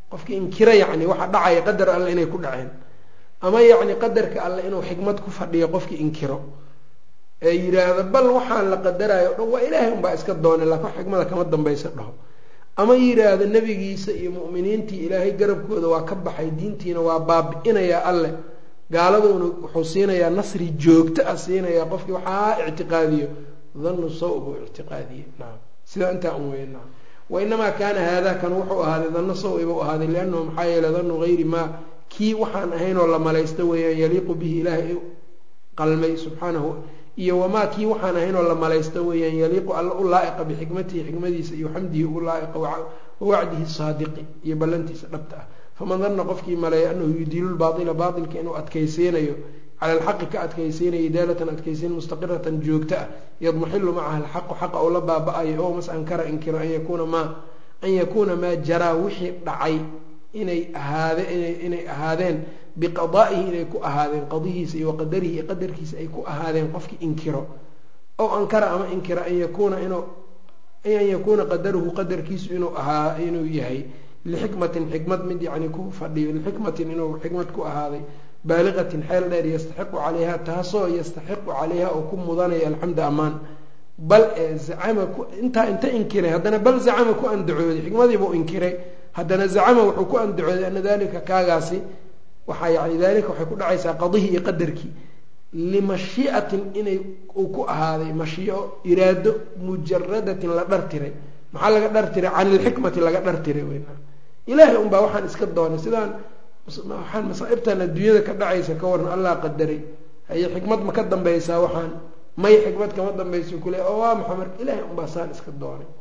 qofkii inkira yacni waxa dhacaya qadar alle inay ku dhaceen ama yacni qadarka alle inuu xikmad ku fadhiyo qofkii inkiro ee yidhaahda bal waxaan la qadarayo o dhan waa ilaahay unbaa iska doonay laakin xikmada kama dambaysa dhaho ama yidhaahda nebigiisa iyo mu'miniintii ilaahay garabkooda waa ka baxay diintiina waa baabi-inayaa alle gaaladuna wuxuu siinayaa nasri joogto ah siinayaa qofkii waxaa ictiqaadiyo dhannu saw buu ictiqaadiye nacam sidaa intaa un weya nacam wainamaa kaana haadaa kan wuxuu ahaaday danno saw ibuu ahaaday liannahu maxaa yeeley dannu hayri maa kii waxaan ahaynoo la malaysta weeyaan yaliiqu bihi ilaahay qalmay subxaanahu iyo wamaa kii waxaan ahaynoo la malaysta weeyaan yaliiqu alla u laa'iqa bixikmatihi xikmadiisa iyo xamdihi u laa'iqa wawacdihi saadiqi iyo ballantiisa dhabta ah faman danna qofkii maleeya anahu yudiilu lbaatila baatilka inuu adkaysiinayo cala alxaqi ka adkaysiinayo idaalatan adkaysiin mustaqiratan joogto ah yadmaxilu macaha alxaqu xaqa ou la baaba-ayo oo mas ankara inkiro an yakuuna maa an yakuuna maa jaraa wixii dhacay inay ahaade inay ahaadeen biqadaa'ihi inay ku ahaadeen qadihiisa iyo waqadarihi iyo qadarkiisa ay ku ahaadeen qofkii inkiro ow ankara ama inkira an yakuuna inuu an yakuuna qadaruhu qadarkiisu inuu ahaa inuu yahay lixikmatin xikmad mid yacni ku fadhiyo lixikmatin inuu xikmad ku ahaaday baaliqatin xeel dheer yastaxiqu calayha taasoo yastaxiqu calayha oo ku mudanaya alxamda ammaan bal ee zacama ku intaa inta inkiray haddana bal zacama ku andacooday xikmadiibuu inkiray haddana zacama wuxuu ku andacooday ana dalika kaagaasi waxaa yani dalika waxay ku dhacaysaa qadihii iyo qadarkii limashii'atin inay uu ku ahaaday mashiico iraado mujaradatin la dhartiray maxaa laga dhartiray can ilxikmati laga dhartiray weyna ilaahay unbaa waxaan iska doonay sidaan waxaan masaaibtan adduunyada ka dhacaysa ka waran allah qadaray haye xikmad ma ka dambaysaa waxaan may xikmad kama dambaysa kule oo waa maxaa marka ilaahay unbaa saan iska doonay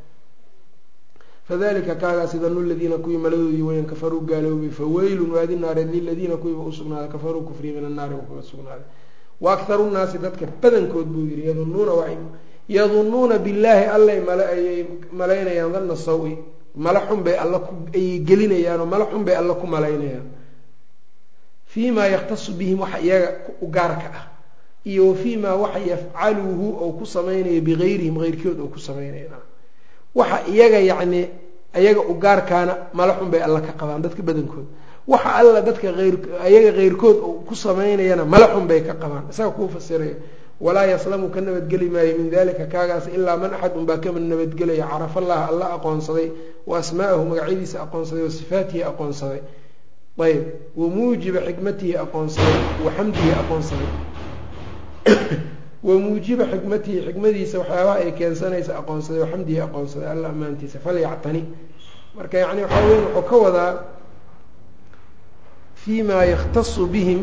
fadalika kaagaasi danu ladiina kuwii maladoodii weyaan kafaruu gaaloobay faweylun waadi naareed liladiina kuwiiba usugnaaday kafaruu kufriya min annaari kaga sugnaaday wa akharu nnaasi dadka badankood buu yihi yadunuuna waa yadunuuna billaahi allay male ayay malaynayaan danna saw-i mala xun bay alla ku ayay gelinayaanoo mala xun bay alla ku malaynayaan fii maa yakhtasu bihim waxa iyaga u gaarka ah iyo wa fii maa waxa yafcaluhu ou ku samaynayo bigayrihim heyrkood ou ku samaynaya waxa iyaga yacni iyaga u gaarkaana mala xun bay alla ka qabaan dadka badankood waxa alla dadka eyr iyaga keyrkood ou ku samaynayana mala xun bay ka qabaan isaga kuu fasiraya walaa yaslamu ka nabadgeli maayo min dalika kaagaas ilaa man axad unbaa kama nabadgelaya carafa allaha alla aqoonsaday wa asmaa'ahu magacyadiisa aqoonsaday wa sifaatihi aqoonsaday ayb wa muujiba xikmatihi aqoonsaday wa xamdihi aqoonsaday wa muujiba xikmatihi xikmadiisa waxyaabaha ay keensanaysa aqoonsaday wa xamdihi aqoonsaday alla ammaantiisa falyactani marka yani waxaa weya wuxuu ka wadaa fi ma yakhtasu bihim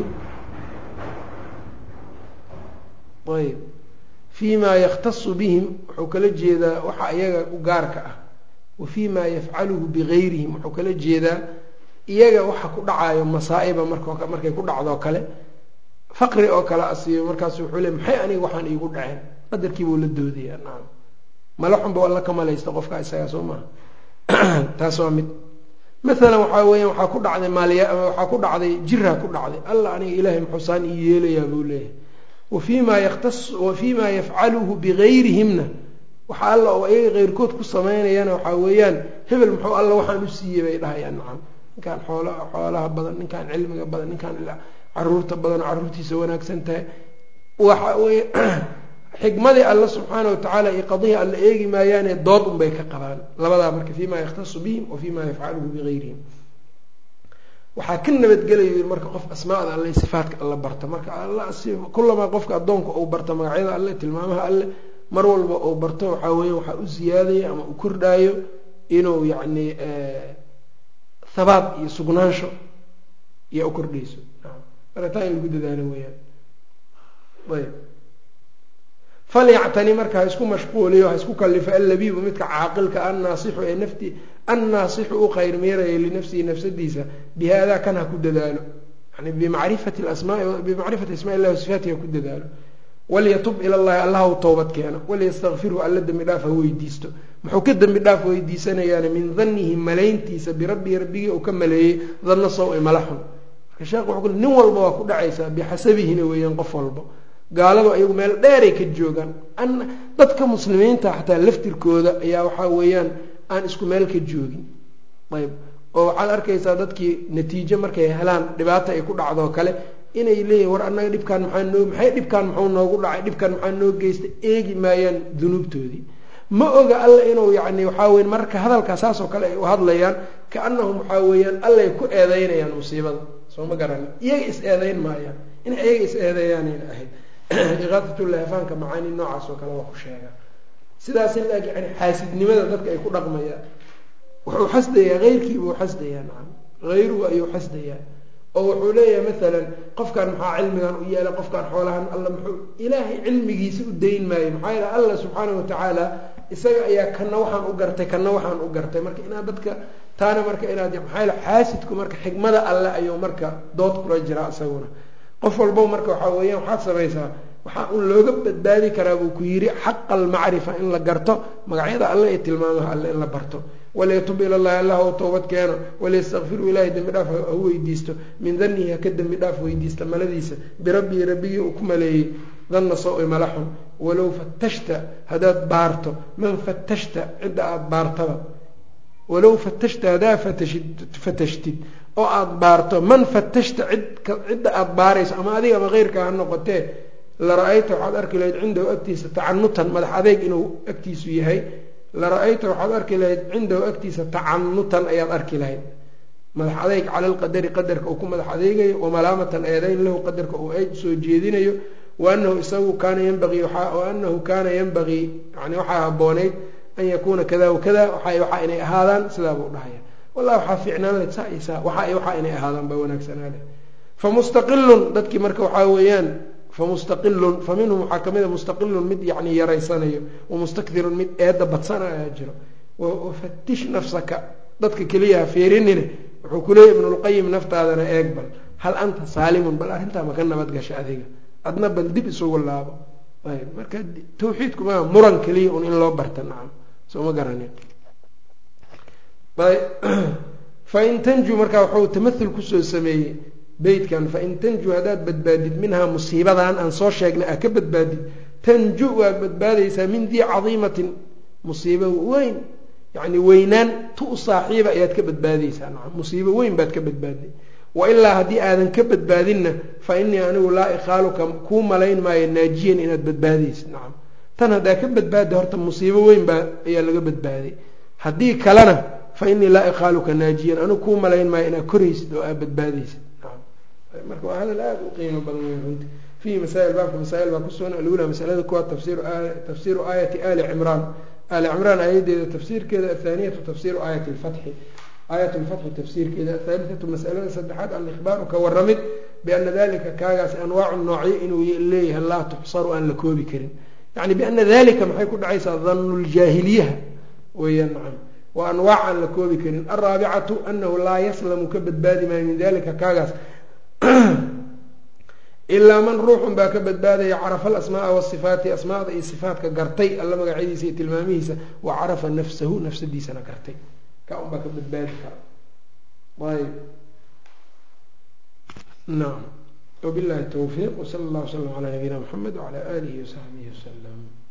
ayb fii maa yakhtasu bihim wuxuu kala jeedaa waxa iyaga u gaarka ah wa fii maa yafcaluhu bigayrihim wuxuu kala jeedaa iyaga waxa ku dhacayo masaa-iba mark markay ku dhacdoo kale faqri oo kale asiibo markaasu wuxuu le maxay aniga waxaan iigu dhaceen qadarkiibuu la doodayaa nacam mala xunba alla ka malaysta qofka isagaa soo maha taas waa mid maalan waxaa weeyaan waxaa ku dhacday maaliya waxaa ku dhacday jiraa ku dhacday alla aniga ilaahay muxuusaan ii yeelayaa buu leeyahay wafii maa yaktas wa fii maa yafcaluhu bigayrihimna waxa alla oo iyaga keyrkood ku samaynayana waxaa weeyaan hebel muxuu alla waxaan u siiyey bay dhahayaan nacam ninkaan xool xoolaha badan ninkaan cilmiga badan ninkaan caruurta badan oo caruurtiisa wanaagsan tahay waxa wey xikmadii alla subxaana watacaala iyo qadihii alla eegi maayaane dood unbay ka qabaan labadaa marka fii maa yakhtasu bihim wa fii maa yafcaluhu bigayrihim waxaa ka nabadgelayo marka qof asmaada alle sifaatka alle barta marka alla kulamaa qofka addoonka uu barta magacyada alle tilmaamaha alle mar walba uu barto waxaa weya waxaa u siyaadaya ama u kordhaayo inuu yacni habaat iyo sugnaansho iyo u kordhayso marka taa in lagu dadaalo weyaan ayb falyactani marka ha isku mashquuliyo ha isku kalifo allabiibu midka caaqilka annaasixu ee nafti annaasixu u khayr meeraya linafsihi nafsadiisa bihaadaa kan ha ku dadaalo yani bimacrifati asmaai bimacrifati asmaa illahi wasifaatihi ha ku dadaalo walyatub ila llahi allah u towbad keeno walyastakfirhu alla dembi dhaaf ha weydiisto muxuu ka dembi dhaaf weydiisanayaani min danihi malayntiisa birabbihi rabbigii uu ka maleeyey danna saw-i mala xun marka sheekh wuxuu ku nin walba waa ku dhacaysaa bixasabihina weeyaan qof walba gaaladu ayagu meel dheeray ka joogaan dadka muslimiinta xataa laftirkooda ayaa waxaa weeyaan aan isku meel ka joogin ayb oo waxaad arkaysaa dadkii natiijo markay helaan dhibaata ay ku dhacdoo kale inay leeyihin war annaga dhibkaan maxaa noo maxay dhibkaan muxuu noogu dhacay dhibkaan maxaa noo geystay eegi maayaan dunuubtoodii ma oga alla inuu yacni waxaa weya marka hadalkaa saas oo kale ay u hadlayaan kaanahum waxaa weeyaan allay ku eedeynayaan musiibada soo ma garani iyaga is eedeyn maayaan inay iyaga is eedeeyaanayna ahayd iqaafatulahfaanka macaani noocaas oo kale waa ku sheegaa sidaas in laeg yani xaasidnimada dadka ay ku dhaqmayaan wuxuu xasdayaa heyrkiibuu xasdayaa nacam hayruhu ayuu xasdayaa oo wuxuu leeyahay maalan qofkan maxaa cilmigan u yeelay qofkan xoolahan alla muxuu ilaahay cilmigiisa u dayn maayo maxaa yeele alla subxaana watacaala isaga ayaa kana waxaan u gartay kana waxaan u gartay marka inaad dadka taana marka inaad maxaa yeele xaasidku marka xigmada alle ayuu marka dood kula jiraa isaguna qof walbo marka waxaa weeyaan waxaad samaysaa waxaa un looga badbaadi karaa buu ku yidhi xaqa almacrifa in la garto magacyada alle iyo tilmaamaha alle in la barto waliyatub ila llahi allah ou toobad keeno waliyastakfiru ilahay dembi dhaaf ha weydiisto min danihi haka dembi dhaaf weydiista maladiisa birabbii rabbigii uu ku maleeyey danna saw-i malaxun walow fatashta haddaad baarto man fatashta cidda aada baartaba walow fatashta haddaad fatashid fatashtid oo aada baarto man fatashta cid cidda aada baarayso ama adiga ama keyrkaa ha noqotee lara-ayta waxaad arki lahayd cindahu agtiisa tacanutan madax adeeg inuu agtiisu yahay lara-ayta waxaad arki lahayd cindahu agtiisa tacanutan ayaad arki lahayd madax adeeg cala lqadari qadarka uu ku madax adeegayo wamalaamatan eedayn lahu qadarka uu eed soo jeedinayo waanahu isagu kaana yanbagii waanahu kaana yanbagii yani waxaa habooneyd an yakuuna kada wakada waxa inay ahaadaan sidaa buu dhahaya wallahi waxaa fiicnaan leh saa iyo saa waxa waxaa inay ahaadaan baa wanaagsanaa leh famustaqilun dadkii marka waxaa weeyaan famustaqilun fa minhum waxaa kamid a mustaqilun mid yani yaraysanayo wamustakdirun mid eedda badsana ayaa jiro wafatish nafsaka dadka keliyaha feerinine wuxuu kuleeyay ibnulqayim naftaadana eeg bal hal anta saalimun bal arrintaa maka nabad gasha adiga adna bal dib isugu laabo ayb marka tawxiidku maa muran keliya un in loo barta nacam soo ma garanin fain tanju markaa wuxuu tamathul kusoo sameeyey beytkan fain tanju haddaad badbaadid minhaa musiibadan aan soo sheegnay aa ka badbaadid tanju waad badbaadaysaa min dii cadiimatin musiibo weyn yacni weynaan tu u saaxiiba ayaad ka badbaadaysaa nacam musiibo weyn baad ka badbaaday wa ilaa haddii aadan ka badbaadinna fa innii anigu laa iqaaluka kuu malayn maayo naajiyan inaad badbaadaysid nacam tan haddaa ka badbaada horta musiibo weyn baa ayaa laga badbaaday haddii kalena fa innii laa iqaaluka naajiyan anigu kuu malayn maayo inaad koraysid oo aad badbaadaysid marka waa hadal aada u qiimo badan wey runti fiihi masaa'il baabka masaa'il baa kusugan alula masalada kuwaad tafsiru tafsiiru aayati ali cimraan ali cimraan aayadeeda tafsiirkeeda athaaniyatu tafsiru aayati lfatxi aayat lfatxi tafsiirkeeda athaalithatu masalada saddexaad alikhbaaru ka waramid biana dalika kaagaas anwaacu noocyo inuu leeyahay laa tuxsaru aan la koobi karin yani biana dalika maxay ku dhacaysaa danu ljaahiliyaha weeyaan nacam waa anwaac aan la koobi karin alraabicatu anahu laa yaslamu ka badbaadi maayo min dalika kaagaas ilaa man ruuxun baa ka badbaadaya carafa alasmaaa wasifaati asmaada iyo sifaatka gartay alla magacyadiisa iyo tilmaamihiisa wa carafa nafsahu nafsadiisana gartay ka un baa ka badbaadi kara ayb naam wabillahi towfiiq wsala allah wslam calaa nabiyina mxamed wacala aalihi wasaxbihi wasalam